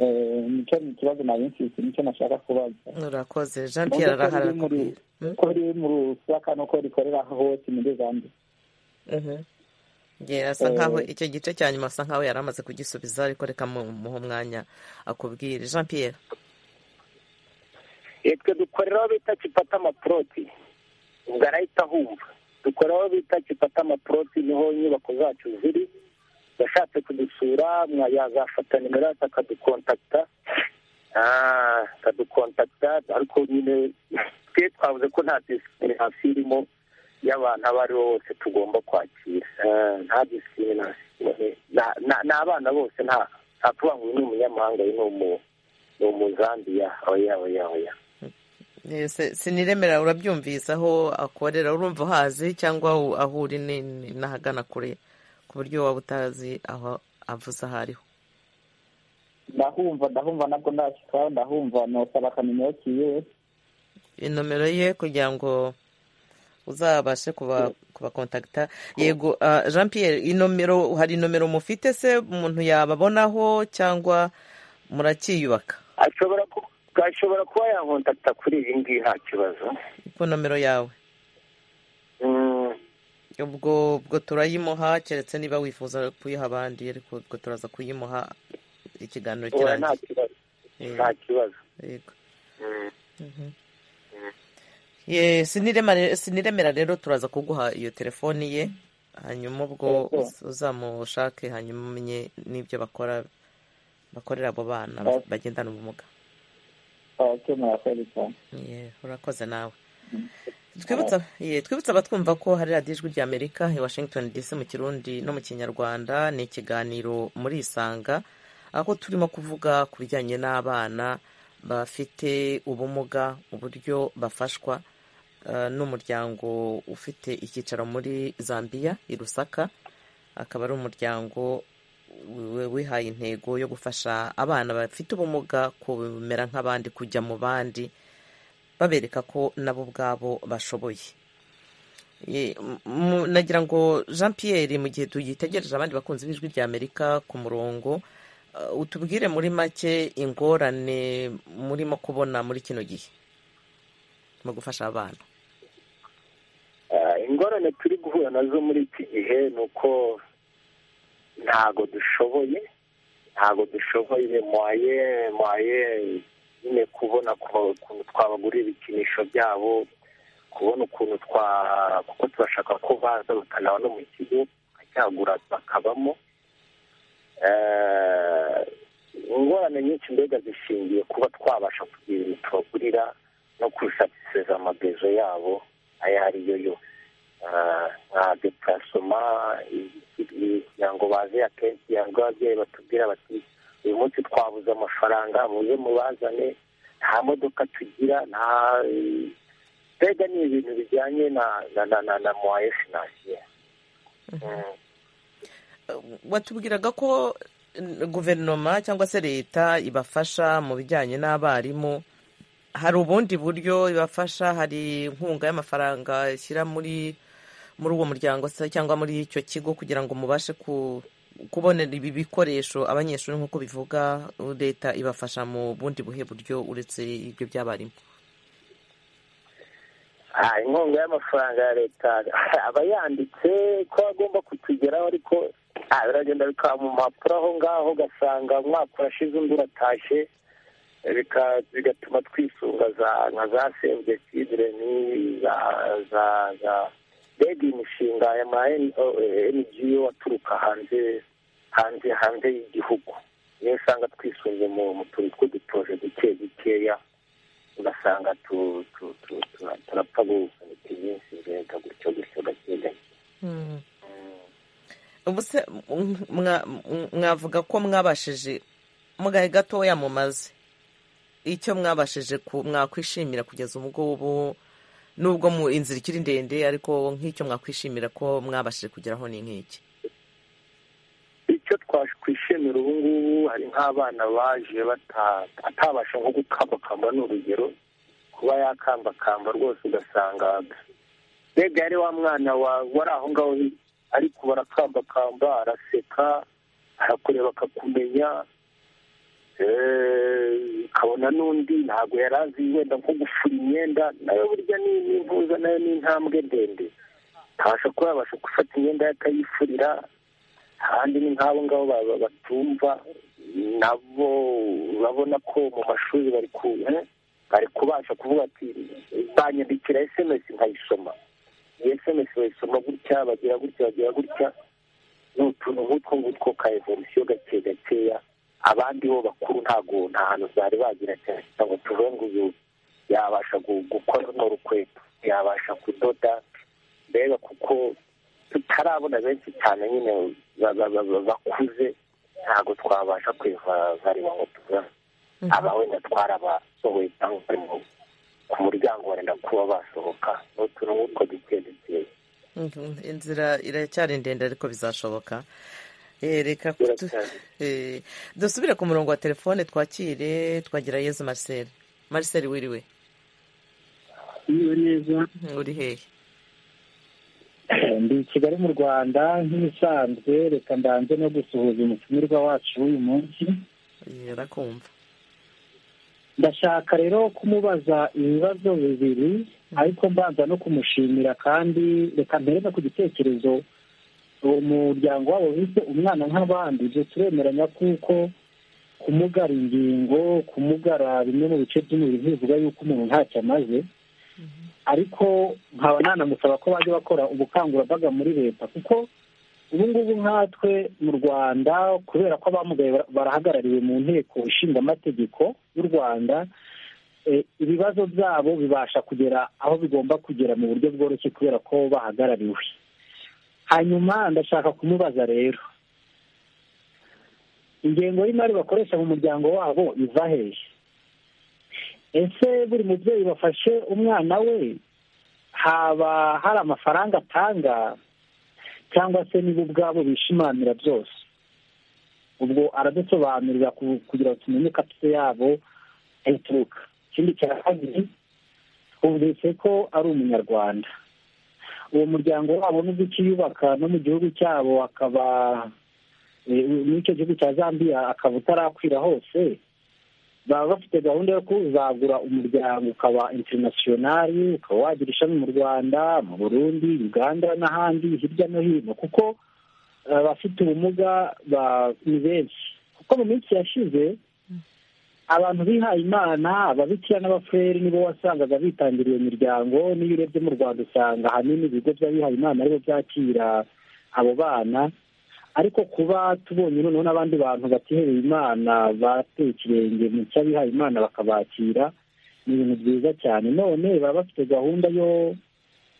Eh, nicyo ni ikibazo nari mfite nicyo nashaka kubaza urakoze jean pierre Numve ko riri arahara muri- ko riri mu rusaka n'uko rikorera hose muri zambiya Mhm. Yeah, asa Eh, nkaho icyo gice cya nyuma asa nkaho yari amaze kugisubiza ariko reka mu- muhe umwanya akubwire jean pierre Eh, twe dukorera aho bita kipata amaporoti ubwo arahita ahumva dukorera aho bita kipata amaporoti niho inyubako zacu ziri yashatse kudusura mwa- yazafata nimero yacu akadukontakita Ah, akadukontakita ariko nyine twe twavuze ko nta discrimination irimo y'abantu abo ari bo bose tugomba kwakira Ah, nta discrimination Na- na- ni abana bose nta nta tuvuga ngo uyu ni umunyamahanga uyu ni umu- ni umuzambiya oya oya oya Eh, se- siniremera urabyumvise aho akorera urumva uhazi cyangwa aho- aho uri ni- ni- n'ahagana kure ku buryo waba utazi aho avuze aho ariho ndahumva ndahumva nabwo ndashyikaho ndahumva nosaba akanimero kiwe inomero ye kugira ngo uzabashe kuba kubakontakita yego ah, jean pierre inomero hari inomero mufite se umuntu yababonaho cyangwa murakiyubaka ashobora ku- ashobora kuba yankontakita kuri iyi ngiyi nta kibazo ku nomero yawe Mm, ubwo ubwo turayimuha keretse niba wifuza kuyiha abandi ariko ubwo turaza kuyimuha ikiganiro oya, nta kirangiye kibazo Eh, nta kibazo yego Mm, Ye, sinirema- siniremera rero turaza kuguha iyo telefoni ye hanyuma ubwo Yego. uz- uzamushake hanyuma umenye n'ibyo bakora bakorera abo bana Ok. bagendana ubumuga ok murakoze cyane Ye, urakoze nawe twibutsa ye, twibutsa abatwumva ko hari radiyo ijwi rya amerika i washington dc mu kirundi no mu kinyarwanda ni ikiganiro muri isanga aho turimo kuvuga ku bijyanye n'abana bafite ubumuga uburyo bafashwa eh, n'umuryango ufite icyicaro muri zambia i rusaka akaba ari umuryango wi- wihaye intego yo gufasha abana bafite ubumuga kumera nk'abandi kujya mu bandi babereka ko nabo ubwabo bashoboye Ye- mu- nagira ngo jean pierre mu gihe tugitegereje abandi bakunzi b'ijwi rya amerika ku murongo eh, utubwire muri make ingorane murimo kubona muri kino gihe mu gufasha abana Ah, ingorane turi guhura nazo muri iki gihe ni uko ntago dushoboye ntago dushoboye mwaye mwaye nyine kubona ku- ukuntu twabagurira ibikinisho byabo kubona ukuntu twa kuko turashaka ko baza bakanaba no mu kigo bakacyagura bakabamo Eh, ingorane nyinshi mbega zishingiye kuba twabasha kugira ibintu tubagurira no kusatisfeza amagezo yabo ayo ari yo yose Ah, nka deparasoma kugira ngo baze akenshi yabwo ababyeyi batubwira bati uyu munsi twabuze amafaranga muze mubazane nta modoka tugira nta eh, mbega ni ibintu bijyanye na na na na na mwaye finansiye Mm. watubwiraga ko eh, guverinoma cyangwa se leta ibafasha mu bijyanye n'abarimu hari ubundi buryo ibafasha hari inkunga y'amafaranga ishyira muri muri uwo muryango se cyangwa muri icyo kigo kugira ngo mubashe ku kubonera ibi bikoresho abanyeshuri nk'uko bivuga leta ibafasha mu bundi buhe buryo uretse ibyo by'abarimu Ah, inkunga y'amafaranga ya leta aba yanditse ko agomba kutugeraho ariko ah, biragenda bikaba mu mpapuro aho ngaho ugasanga umwaka urashize undi uratashye bika- bigatuma twisunga za nka za save the children za za za mbega imishinga y'ama ngo aturuka hanze hanze hanze y'igihugu niyo usanga twisunze mu mu tuntu tw'udutoje duke dukeya ugasanga tu- tu- tu- tu- turapfa gusunika iminsi mbega gutyo gutyo gake gake ubu se mwa- mwa- mwavuga ko mwabashije mugahe gatoya mumaze icyo mwabashije ku- mwakwishimira kugeza ubwo ubu nubwo mu inzira ikiri ndende ariko nk'icyo mwakwishimira ko mwabashije kugeraho ni nk'iki icyo twakwishimira ubu ngubu hari nk'abana baje bata- atabasha nko gukambakamba ni urugero kuba yakambakamba rwose ugasanga mbega yari wa mwana wa- wari aho ngaho ariko barakambakamba araseka arakureba akakumenya eh, ukabona n'undi ntabwo yari azi wenda nko gufura imyenda nayo burya ni ni impuza nayo ni intambwe ndende ntabasha kuba yabasha gufata imyenda ye akayifurira ahandi ni nk'abo ngabo ba- ba- batumva nabo urabona ko mu mashuri bari ku eh, bari kubasha kuvuga ati banyandikira sms nkayisoma iyi sms bayisoma gutya bagira gutya bagira gutya ni utuntu nk'utwo ngutwo ka evolusiyo gake gakeya abandi bo bakuru ntago nta hantu bari bagira cyane cyangwa tuvuge ngo uyu yabasha gu- gukora runo rukweto yabasha kudoda mbega kuko tutarabona benshi cyane nyine ba- ba- ba- ba- bakuze ntabwo twabasha kwivarira ngo tuvuge aba wenda twarabasohoye cyangwa bari mu- ku muryango wenda kuba basohoka ni utuntu nk'utwo duke dukeya Mhm, inzira iracyari ndende ariko bizashoboka Eh, reka kutu- Biracyari. eh, dusubire ku murongo wa telefone twakire twagira yezu marcel marcel wiriwe iyo neza uri hehe ndi i kigali mu rwanda nk'ibisanzwe reka ndanze no gusuhuza umutumirwa wacu w'uyu munsi Eh, arakumva ndashaka rero kumubaza ibibazo bibiri ariko mbanza no kumushimira kandi reka mpereza ku gitekerezo umuryango wabo wise umwana nk'abandi ibyo turemeranya kuko kumugara ingingo kumugara bimwe mu bice by'umubiri ntibivuga yuko umuntu ntacyo amaze ariko nkaba nanamusaba ko bajya bakora ubukangurambaga muri leta kuko ubu ngubu nkatwe mu rwanda kubera ko abamugaye bara- barahagarariwe mu nteko ishinga amategeko y'u rwanda ibibazo byabo bibasha kugera aho bigomba kugera mu buryo bworoshye kubera ko bahagarariwe hanyuma ndashaka kumubaza rero ingengo y'imari bakoresha mu muryango wabo iva hehe ese buri mubyeyi bafashe umwana we haba hari amafaranga atanga cyangwa se nibo ubwabo bishimanira byose ubwo aradusobanurira ku- kugira ngo tumenye kapite yabo aho ituruka ikindi cya kabiri bumvise ko ari umunyarwanda uwo muryango wabo nubwo ukiyubaka no mu gihugu cyabo akaba muri icyo gihugu cya zambia akaba utarakwira hose baba bafite gahunda yo kuzagura umuryango ukaba interinasiyonari ukaba wagira ishami mu rwanda mu burundi uganda n'ahandi hirya no hino kuko abafite ubumuga ba- ni benshi kuko mu minsi yashize abantu bihaye imana ababikira n'abafureri nibo wasangaga bitangira iyo miryango n'iyo urebye mu rwanda usanga ahanini ibigo by'abihaye imana aribo byakira abo bana ariko kuba tubonye noneho n'abandi bantu batihebeye imana bateye ikirenge mu cy'abihaye imana bakabakira ni ibintu byiza cyane none baba bafite gahunda yo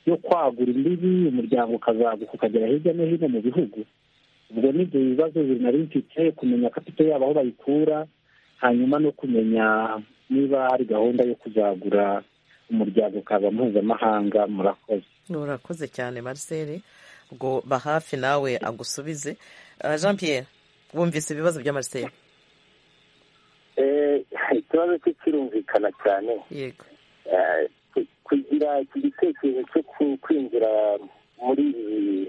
yo kwagura imbibi umuryango ukazaguka ukagera hirya no hino mu bihugu ubwo ni ibyo bibazo nari mfite kumenya kapite yabo aho bayikura hanyuma no kumenya niba hari gahunda yo kuzagura umuryango ukaba mpuzamahanga murakoze urakoze cyane marcel ngo hafi nawe agusubize Ah, jean pierre wumvise ibibazo bya marcel Eh, ikibazo cye kirumvikana cyane yego Eh, ku- kugira iki gitekerezo cyo ku- kwinjira muri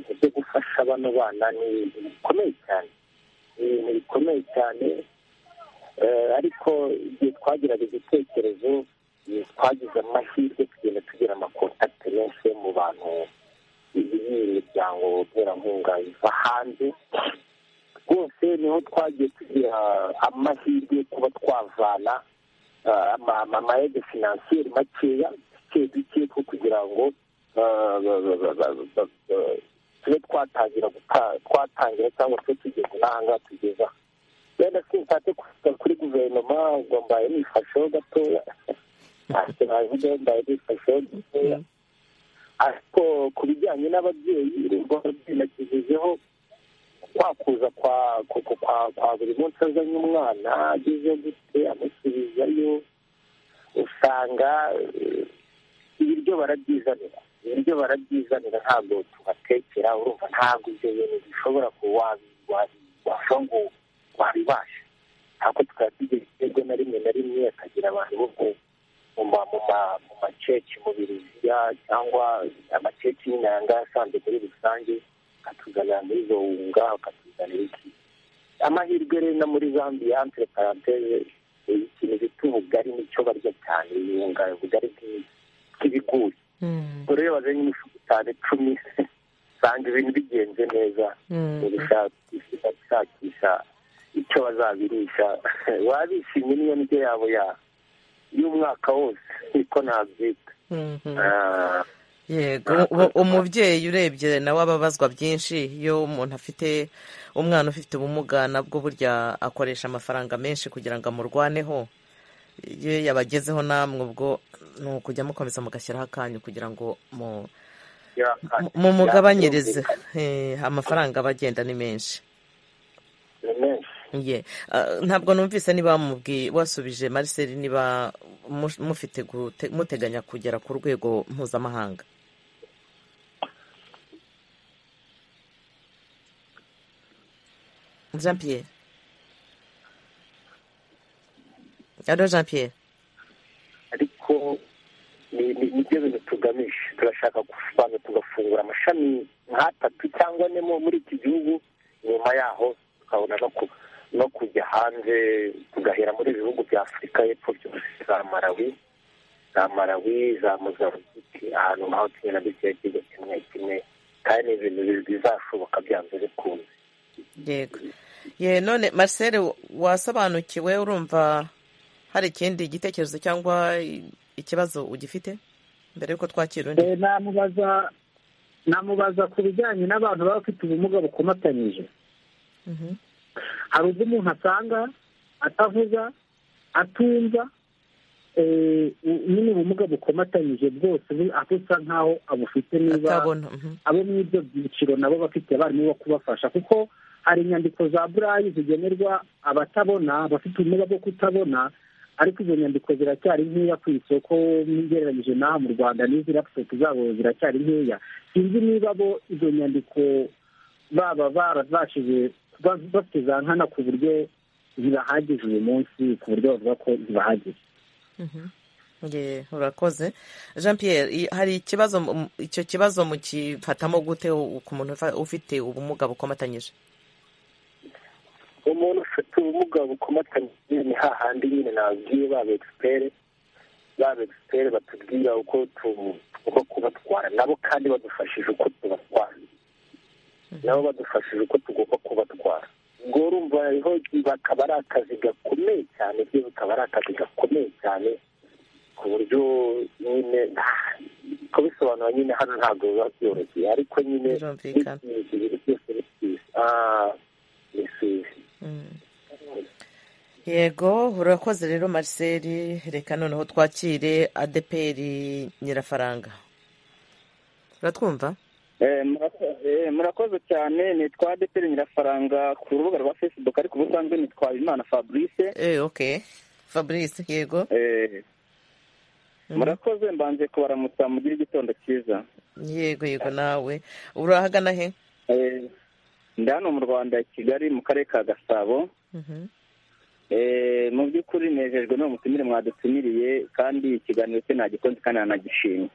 ibi byo gufasha bano bana ni ibintu bikomeye cyane ni ibintu bikomeye cyane Eh, ariko igihe twagiraga igitekerezo eh, twagize amahirwe tugenda tugira amakontakite menshi yo mu bantu b'iyi miryango nterankunga iva hanze rwose niho twagiye tugira amahirwe yo kuba twavana ah, ama- ama- amayede finansiyeri makeya duke duke two kugira ngo ah, ba- ba- ba- ba- ba- ba- tube twatangira guta- twatangira cyangwa tube tugeze n'ahangaha tugeze aha wenda sinsate kuvuga kuri guverinoma ngo mbaye nifasheho gatoya ntacyo navuga mbaye nifasheho gatoya ariko ku bijyanye n'ababyeyi urumva ababyeyi nakigezeho kwa kuza kwa ku- ku- kwa kwa buri munsi azanye umwana ageze gute amusubizayo usanga eh, ibiryo barabyizanira ibiryo barabyizanira ntabwo tubatekera urumva ntabwo ibyo bintu bishobora kuba wabi- wabi- washobora ngo wabibasha ntabwo tukaba tugira ibiryo na rimwe na rimwe akagira abantu bo mu mu ma- mu ma- mu maceci mu biriziya cyangwa amaceci nyine aya ngaya asanzwe muri rusange akatuzanira muri zonga akatuzanira iki amahirwe rero no muri zambia entre paranteze ikintu bita ubugari nicyo barya cyane ibirunga ubugari bw'i- bw'ibigori Mm, ubwo rero bazanye imifuka itanu icumi usanga ibintu bigenze neza mm, bagashakisha gushakisha icyo bazabirisha wabishimye niyo ndyo yabo ya y'umwaka wose niko nabyita mm, mm. Ah, yego u- umubyeyi urebye nawe aba abazwa byinshi iyo umuntu afite umwana ufite ubumuga nabwo burya akoresha amafaranga menshi kugira ngo amurwaneho iyo yabagezeho namwe ubwo ni ukujya mukomeza mugashyiraho akanyu kugira ngo mu- ya- mu- mumugabanyirize Eh, amafaranga aba agenda ni menshi ni menshi Ye. Ah, ntabwo numvise niba mubwi wasubije mariseli niba mu- mufite gute- muteganya kugera ku rwego mpuzamahanga jean pierre alo jean pierre ariko ni- ni nibyo bintu tugamije turashaka kubanza tugafungura amashami nk'atatu cyangwa ane mu- muri iki gihugu nyuma yaho tukabona no ku- no kujya hanze tugahera muri ibihugu bya afurika y'epfo byose za malawi za malawi za mozambique ahantu nk'aho kimwe na dukeya kigo kimwe kimwe kandi ni ibintu bi- bizashoboka byanze bikunze yego ye none marcel wasobanukiwe urumva hari ikindi gitekerezo cyangwa i- ikibazo ugifite mbere y'uko twakira undi Eh, namubaza namubaza ku bijyanye n'abantu baba bafite ubumuga bukomatanyije Mhm. hari ubwo umuntu asanga atavuga atumva nyine ubumuga bukomatanyije bwose aho usa nk'aho abufite niba atabona mhm. abo muri ibyo byiciro nabo bafite abarimu bo kubafasha kuko hari inyandiko za burayi zigenerwa abatabona bafite ubumuga bwo kutabona ariko izo nyandiko ziracyari nkeya ku isoko ugereranyije n'aha mu rwanda n'izi laputopu zabo ziracyari nkeya sinzi niba bo izo nyandiko baba barabashije kuba bafite za nkana ku buryo zibahagije uyu munsi ku buryo bavuga ko zibahagije Ye, urakoze jean pierre i- hari ikibazo mu- icyo kibazo mukifatamo gute u- ku muntu ufa- ufite ubumuga bukomatanyije umuntu ufite ubumuga bukomatanyije ni hahandi nyine nabwiye ba begiperi ba begiperi batubwira uko tu- tugomba kubatwara nabo kandi badufashije uko tubatwara nabo badufashije uko tugomba kubatwara ubwo urumva hariho bakaba ari akazi gakomeye cyane byo bikaba ari akazi gakomeye cyane ku buryo nyine ah, kubisobanura nyine hano ntabwo biba byoroshye ariko nyine Birumvikana. n'ibintu biri byose ni byiza Ah, ni byiza yego urakoze rero marcel reka noneho twakire adeperi nyirafaranga uratwumva Eh, murako- eh, murakoze cyane nitwa adeperi nyirafaranga ku rubuga rwa facebook ariko ubusanzwe nitwa imana fabrice Eh, ok fabrice yego Eh, murakoze mbanze kubaramutsa mugire igitondo cyiza yego yego nawe urahagana he Eh, ndi hano mu rwanda i kigali mu karere ka gasabo Mhm. Eh, mu by'ukuri nejejwe n'uwo mutumire mwadutumiriye kandi ikiganiro cye nagikunze kandi nanagishimye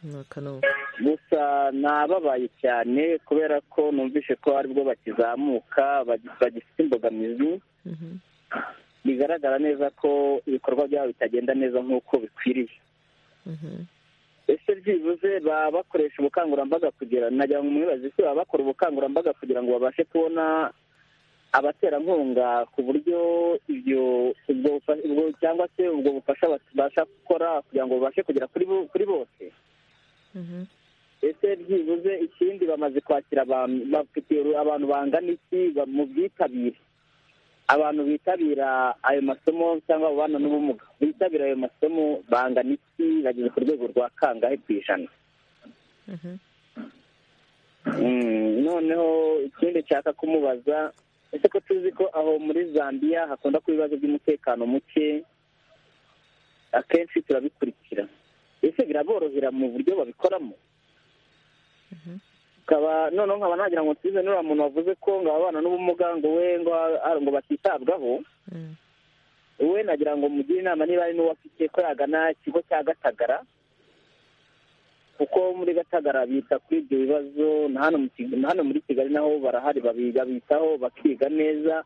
Nuka nubu. gusa nababaye cyane kubera ko numvise ko aribwo bakizamuka bagi- bagifite imbogamizi Mhm. bigaragara neza ko ibikorwa byabo bitagenda neza nk'uko bikwiriye Mhm. ese byibuze baba bakoresha ubukangurambaga kugira nagira ngo mwibaze ese baba bakora ubukangurambaga kugira ngo babashe kubona abaterankunga ku buryo ibyo ubwo bufa- ubwo- cyangwa se ubwo bufasha babasha gukora kugira ngo babashe kugera kuri bo- kuri bose Mhm. ese byibuze ikindi bamaze kwakira abantu bafite abantu bangana iki ba- mu bwitabire abantu bitabira ayo masomo cyangwa ababana n'ubumuga bitabira ayo masomo bangana iki bageze ku rwego rwa kangahe ku ijana Mhm. Mm, noneho ikindi nshaka kumubaza ese ko tuzi ko aho muri zambia hakunda kuba ibibazo by'umutekano muke akenshi turabikurikira ese biraborohera mu buryo babikoramo ukaba noneho nkaba nagira ngo nsize n'uriya muntu wavuze ko ngo ababana n'ubumuga ngo we ngo a- ngo batitabwaho Mhm. we nagira ngo mugire inama niba ari n'uwo afite ko yagana ikigo cya gatagara kuko muri gatagara bita kuri ibyo bibazo na hano mu Kig- na hano muri kigali naho barahari babiga bitaho bakiga neza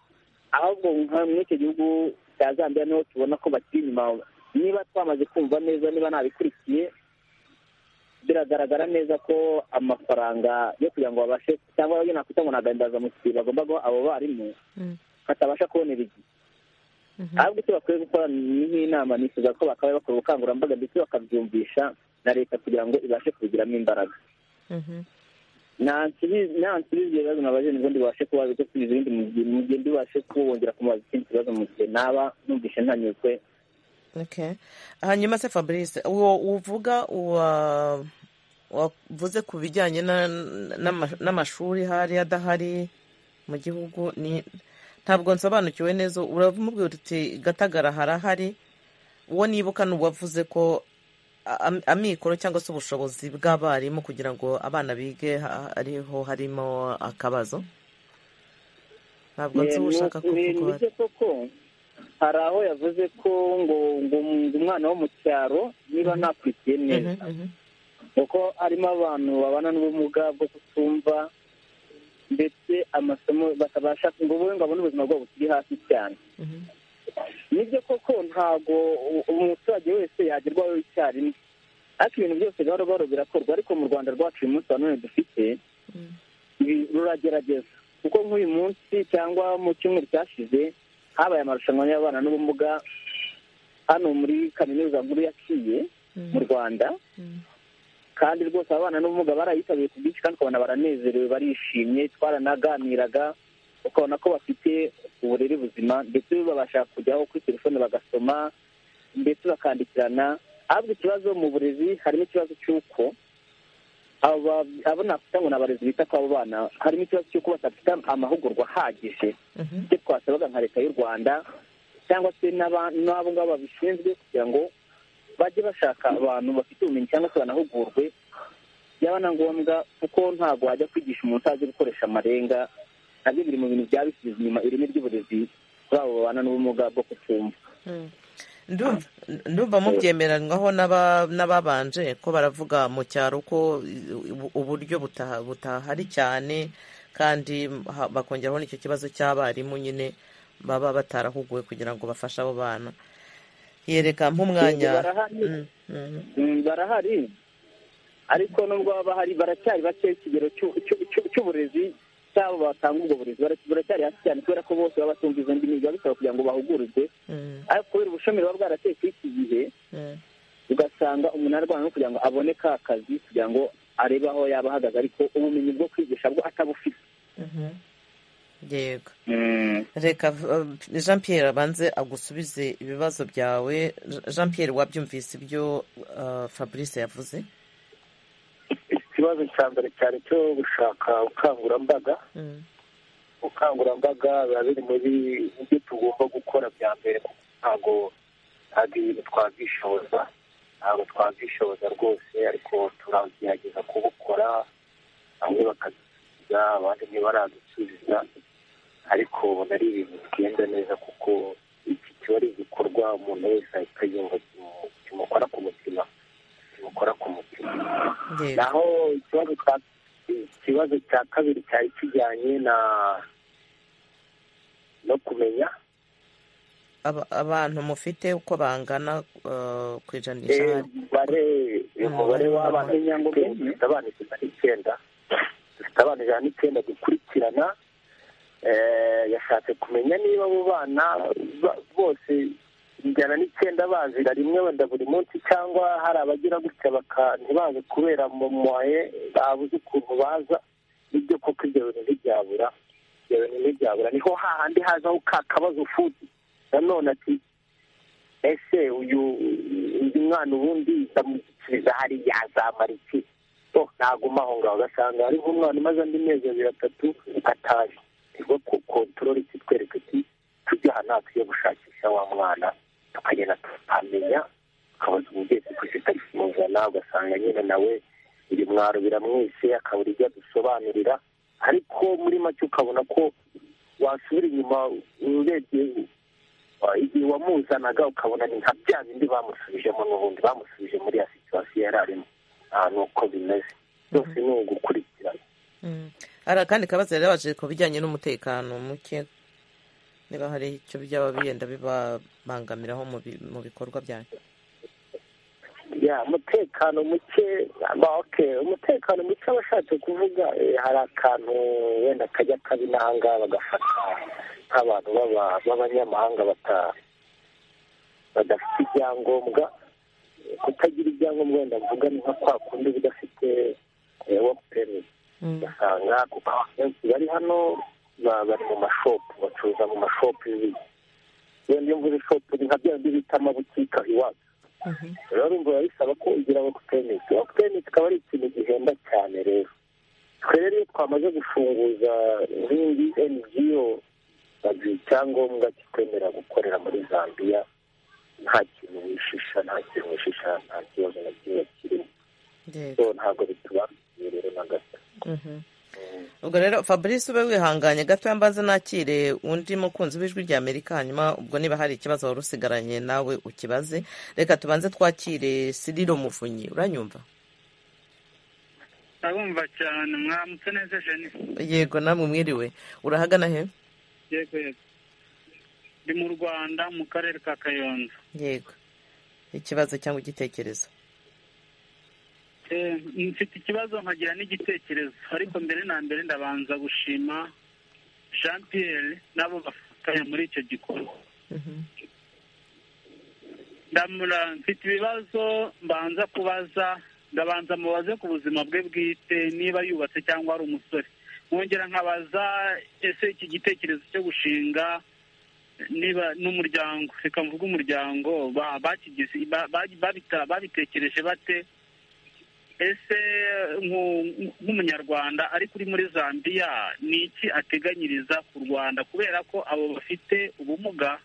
ahubwo nka muri icyo gihugu cya zambia niho tubona ko bakiri inyuma niba twamaze kumva neza niba nabikurikiye biragaragara neza ko amafaranga yo kugira ngo babashe cyangwa yo nakwita ngo ni agahimbazamusyi bagomba guha abo barimu Mm. batabasha kubonera igihe Mhm. ahubwo icyo bakwiye gukora ni nk'inama nifuza ko bakaba bakora ubukangurambaga ndetse bakabyumvisha na leta kugira ngo ibashe kubigiramo imbaraga Mhm. nansubiza ibyo bibazo nabaje nibwo ndibashe kuba bigasubiza ibindi mu gihe- mu gihe ndibashe kubongera kumubaza ikindi kibazo mu gihe naba numvishe ntanyuzwe Okay. hanyuma se fabrice uwo uvuga uwa wavuze ku bijyanye na- n'ama- n'amashuri hari adahari mu gihugu ni ntabwo nsobanukiwe neza uramubwira uti gatagara harahari uwo nibuka ni uwavuze ko am- amikoro cyangwa se ubushobozi bw'abarimu kugira ngo abana bige ha- ariho harimo akabazo ntabwo nzi Eh, uwo ushaka ni- ni- kuvuga uwo ari nibyo koko hari aho yavuze ko ngo ngo ngo umwana wo mu cyaro niba nakurikiye neza Mhm, mhm. kuko harimo abantu babana n'ubumuga bwo kutumva ndetse amasomo batabasha ngo ubu ngo abone ubuzima bwabo bukiri hasi cyane Mhm. nibyo koko ntabwo u- umuturage wese yagerwaho icyarimwe ariko ibintu byose gahoro gahoro birakorwa ariko mu rwanda rwacu uyu munsi wa none dufite Mm. ibi ruragerageza kuko nk'uyu munsi cyangwa mu cyumweru cyashize habaye amarushanwa y'abana n'ubumuga hano muri kaminuza nkuru yaciye Mm. mu rwanda Mm. kandi rwose abana n'ubumuga barayitabiriye ku bwinshi kandi ukabona baranezerewe barishimye twaranaganiraga ukabona ko bafite uburere buzima ndetse babasha kujyaho kuri telefone bagasoma ndetse bakandikirana ahubwo ikibazo mu burezi harimo ikibazo cy'uko abo nakwita ngo ni abarezi bita kw'abo bana harimo ikibazo cy'uko badafite amahugurwa ahagije ibyo twasabaga nka leta y'u rwanda cyangwa se n'abo ngabo babishinzwe kugira ngo bajye bashaka abantu bafite ubumenyi cyangwa se banahugurwe byaba na ngombwa kuko ntabwo wajya kwigisha umuntu utazi gukoresha amarenga nabyo biri mu bintu byaba bisize inyuma ireme ry'uburezi babo babana n'ubumuga bwo kutumva ndumva mubyemeranywaho n'ababanje ko baravuga mu cyaro ko uburyo butahari cyane kandi bakongeraho n'icyo kibazo cy'abarimu nyine baba batarahuguwe kugira ngo bafashe abo bana yereka nk'umwanya barahari ariko nubwo baba bahari baracyari bake ikigero cy'uburezi cyabo batanga ubwo burezi baracyari hasi cyane kubera ko bose baba batumva izo ndimi biba bisaba kugira ngo bahugurirwe ariko kubera ubushomeri buba bwarateye kuri iki gihe ugasanga umuntu arwana no kugira ngo abone ka kazi kugira ngo arebe aho yaba ahagaze ariko ubumenyi bwo kwigisha bwo atabufite yego reka jean Pierre abanze agusubize ibibazo byawe jean Pierre wabyumvise ibyo fabrice yavuze ikibazo cya mbere cyane cyo gushaka ubukangurambaga ubukangurambaga biba biri muri ibyo tugomba gukora bya mbere ntabwo ntabwo ibintu twabwishoza ntabwo twabwishoza rwose ariko turagerageza kubukora bamwe bakadusubiza abandi ntibaradusubiza ariko ubona ari ibintu bigenda neza kuko iki kiba ari igikorwa umuntu wese ahita yumva kimukora ku mutima bukora ku mutima naho ikibazo cya kabiri cyari kijyanye na no kumenya abantu mufite uko bangana ku ijanisha umubare w'abamenya ngo dufite abana ijana n'icyenda dufite abana ijana n'icyenda dukurikirana yashatse kumenya niba abo bana bose ijana n'icyenda bazira rimwe wenda buri munsi cyangwa hari abagira gutya ntibaze kubera mu muhaye babuze ukuntu baza nibyo koko ibyo bintu ntibyabura ibyo bintu ntibyabura niho hahandi hazaho ka kabazo futi nanone ati ese uyu mwana ubundi ndamushyikiriza hariya yazamara iki bo naguma aho ngaho ugasanga hariho umwana umaze andi mezi abiri atatu ataje nibwo kontorori kitwereka iti tujya aha ntabwo tujya gushakisha wa mwana tukagenda tukamenya tukabaza umubyeyi kuko itari kumuzana ugasanga nyine nawe iri mwaro biramwishe akabura ibyo adusobanurira ariko muri make ukabona ko wasubira inyuma urebye igihe wamuzanaga ukabona ni nka bya bindi bamusubijemo n'ubundi bamusubije muri ya situwasiyo yari arimo ni uko bimeze byose ni ugukurikirana hari akandi kabazo yari yabaje ku bijyanye n'umutekano muke niba hari icyo byaba bigenda bibabangamiraho mu bikorwa byanyu ya umutekano muke umutekano muke aba ashatse kuvuga hari akantu wenda kajya kabinanga bagafata nk'abantu b'abanyamahanga badafite ibyangombwa kutagira ibyangombwa wenda mvuga ni nka kwa kundi udafite wopu perimi ugasanga kuko abenshi bari hano bari mu mashopu bacuruza mu mashopu y'ibintu iyo niyo mvuze shopu ni nka bya bindi bita amabutike aho iwacu rero urumva biba bisaba ko ugira wokupenisi wokupenisi ikaba ari ikintu gihenda cyane rero twe rero iyo twamaze gufunguza nk'indi ngo baduha icyangombwa kitwemerera gukorera muri zambia nta kintu wishisha nta kintu wishisha nta kibazo na kimwe kirimo ntabwo bitubangamiye rero na gato ubwo rero fabrice ube wihanganye gato mbanza nakire undi mukunzi w'ijwi rya amerika hanyuma ubwo niba hari ikibazo wari usigaranye nawe ukibaze reka tubanze twakire siriro muvunyi uranyumva ndabumva cyane mwamutse neza jeni yego namwe mwiriwe urahagana he yego yego ndi mu rwanda mu karere ka kayonza yego ikibazo cyangwa igitekerezo mfite ikibazo nkagira n'igitekerezo ariko mbere na mbere ndabanza gushima jean Pierre n'abo bafatanya muri icyo gikorwa ndamura mfite ibibazo mbanza kubaza ndabanza mubaze ku buzima bwe bwite niba yubatse cyangwa ari umusore mwongera nkabaza ese iki gitekerezo cyo gushinga niba n'umuryango reka mvuge umuryango ba- bakigize ba- ba- babita- babitekereje bate ese nku- nk'umunyarwanda ari kuri muri zambia ni iki ateganyiriza ku rwanda kubera ko abo bafite ubumuga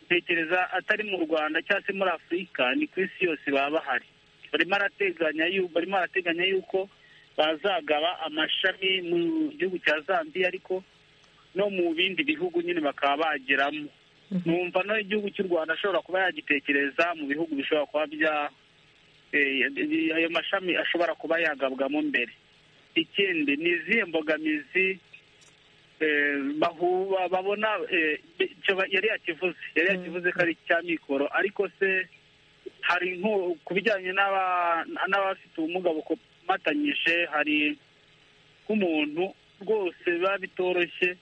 tekereza atari mu rwanda cyangwa se muri afurika ni ku isi yose baba bahari barimo arateganya yu- barimo arateganya yuko bazagaba amashami mu gihugu cya zambia ariko no mu bindi bihugu nyine bakaba bageramo numva no igihugu cy'u rwanda ashobora kuba yagitekereza mu bihugu bishobora kuba bya eh, ayo mashami ashobora kuba yagabwamo mbere ikindi ni izihe mbogamizi eh, bahu- ba- babona eh, icyo ba- yari yakivuze yari yakivuze ko ari icya mikoro ariko se hari nko ku bijyanye n'aba- n'abafite ubumuga bukomatanyije hari nk'umuntu rwose biba bitoroshye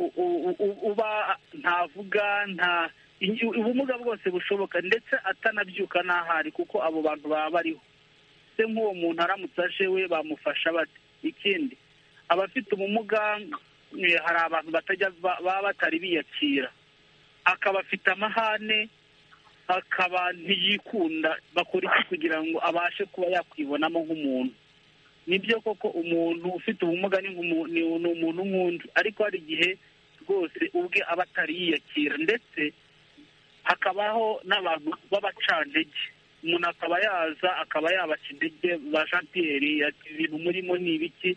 u- u- u- uba ntavuga nta i- ubumuga bwose bushoboka ndetse atanabyuka n'ahari kuko abo bantu baba bariho se nk'uwo muntu aramutse aje we bamufasha bate ikindi abafite ubumuga eh, hari abantu batajya ba- baba batari biyakira akaba afite amahane akaba ntiyikunda bakora iki kugira ngo abashe kuba yakwibonamo nk'umuntu nibyo koko umuntu ufite ubumuga ni nk'umu- ni ni umuntu nk'undi ariko hari igihe rwose ubwe aba atari yiyakira ndetse hakabaho n'abantu b'abacantege umuntu akaba yaza akaba yabasha intege ba jean pierre ati ibintu murimo ni ibiki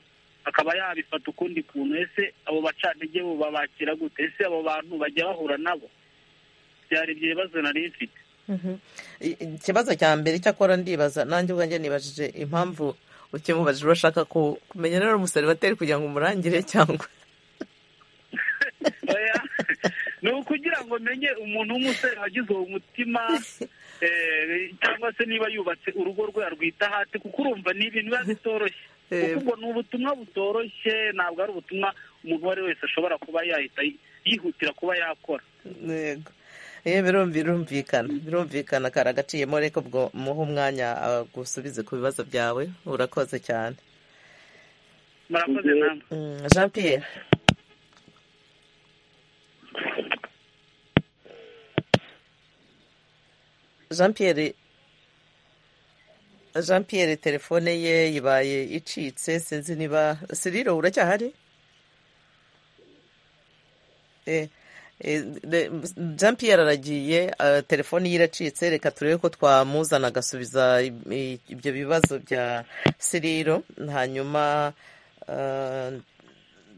akaba yabifata ukundi kuntu ese abo bacantege bo babakira gute ese abo bantu bajya bahura nabo byari ibyo bibazo nari mfite Mhm. I- i- ikibazo cya mbere icyakora ndibaza nanjye ubwanjye nibajije impamvu ukimubajije urashaka ku- kumenya niba ari umuseribateri kugira ngo umurangire cyangwa oya ni ukugira ngo menye umuntu w'umusore wagize uwo mutima eh, cyangwa se niba yubatse urugo rwe arwita hasi kuko urumva ni ibintu biba bitoroshye Eh. kuko ubwo ni ubutumwa butoroshye ntabwo ari ubutumwa umuntu uwo ari we wese ashobora kuba yahita yi- yihutira kuba yakora yego Eh, birumvi- birumvikana birumvikana kari agaciyemo reka ubwo muhe umwanya gusubize ku bibazo byawe urakoze cyane murakoze namwe Mm, jean pierre jean pierre jean pierre telefone ye ibaye icitse sinzi niba siriro uracyahari Eh, eh, de- jean pierre aragiye eh, telefoni ye iracitse reka turebe ko twamuzana agasubiza i- i- ibyo bibazo bya siriro hanyuma eh,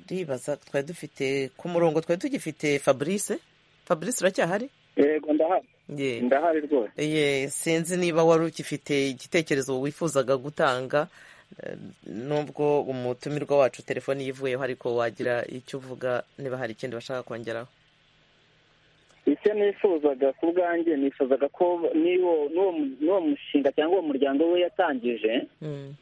ndibaza twari dufite ku murongo twari tugifite fabrice fabrice uracyahari yego ndahari Ye. ndahari rwose Ye, sinzi niba wari ugifite igitekerezo wifuzaga gutanga eh, nubwo umutumirwa wacu telefoni yivuyeho ariko wagira icyo uvuga niba hari ikindi bashaka kongeraho icyo nifuzaga ku bwanjye nifuzaga ko n'uwo n'uwo mu- n'uwo mushinga cyangwa uwo muryango we yatangije Mm,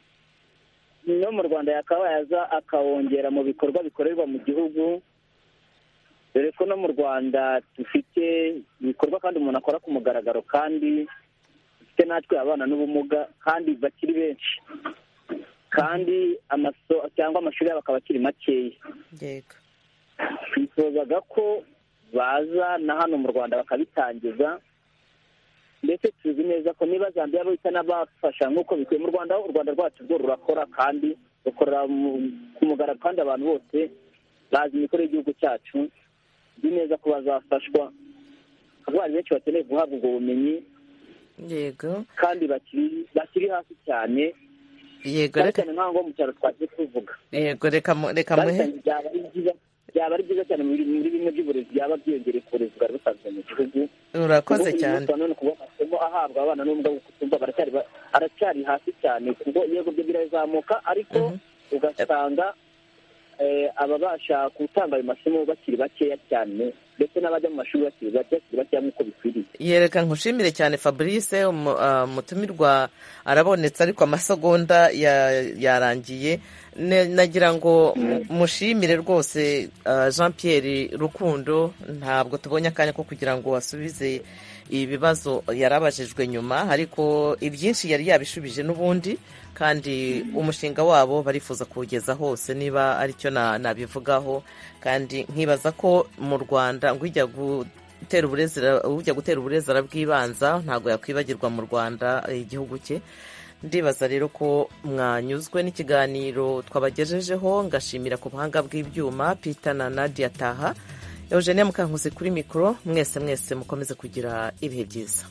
no mu rwanda yakaba yaza akawongera mu bikorwa bikorerwa mu gihugu dore ko no mu rwanda dufite ibikorwa kandi umuntu akora ku mugaragaro kandi dufite natwe abana n'ubumuga kandi bakiri benshi kandi amaso cyangwa amashuri yabo akaba akiri makeya yego twifuzaga ko baza na hano mu rwanda bakabitangiza ndetse tuzi neza ko niba zambia bahita n'abafasha nk'uko bikwiye mu rwanda u rwanda rwacu rwo rurakora kandi rukorera mu- ku mugaragaro kandi abantu bose bazi imikorere y'igihugu cyacu tuzi neza ko bazafashwa abarwayi benshi bakeneye guhabwa ubwo bumenyi yego kandi bakiri bakiri hasi cyane yego cyane reka cyane nk'aho mu cyaro twagiye tuvuga yego reka mu- reka muhe babitangiye byaba ari byiza byaba ari byiza cyane muri muri bimwe by'uburezi byaba byiyongereye ku burezi bwari busanzwe mu gihugu urakoze Ubu uyu cyane munsi wa none kuba amasomo ahabwa abana n'ubwo kutumva baracyari ba- aracyari hasi cyane kuko yego byo birazamuka ariko Mhm. ugasanga eh, ababasha gutanga ayo masomo bakiri bakeya cyane ndetse n'abajya mu mashuri bakiri bake bakiri bakeya nk'uko bikwiriye yereka nkushimire cyane fabrice umu- ah, umutumirwa arabonetse ariko amasegonda ya- yarangiye Ne- nagira ngo mu- mushimire rwose ah, jean pierre rukundo ntabwo tubonye akanya ko kugira ngo asubize ibibazo yarabajijwe nyuma ariko ibyinshi yari yabishubije n'ubundi kandi umushinga wabo barifuza kuwugeza hose niba aricyo na- nabivugaho kandi nkibaza ko mu rwanda ngo ijya gu gutera uburezera ujya gutera uburezera bw'ibanza ntabwo yakwibagirwa mu rwanda eh, igihugu cye ndibaza rero ko mwanyuzwe n'ikiganiro twabagejejeho ngashimira ku buhanga bw'ibyuma Peter na Nadia Taha Eugenia Mukankusi kuri mikoro mwese mwese mukomeze kugira ibihe byiza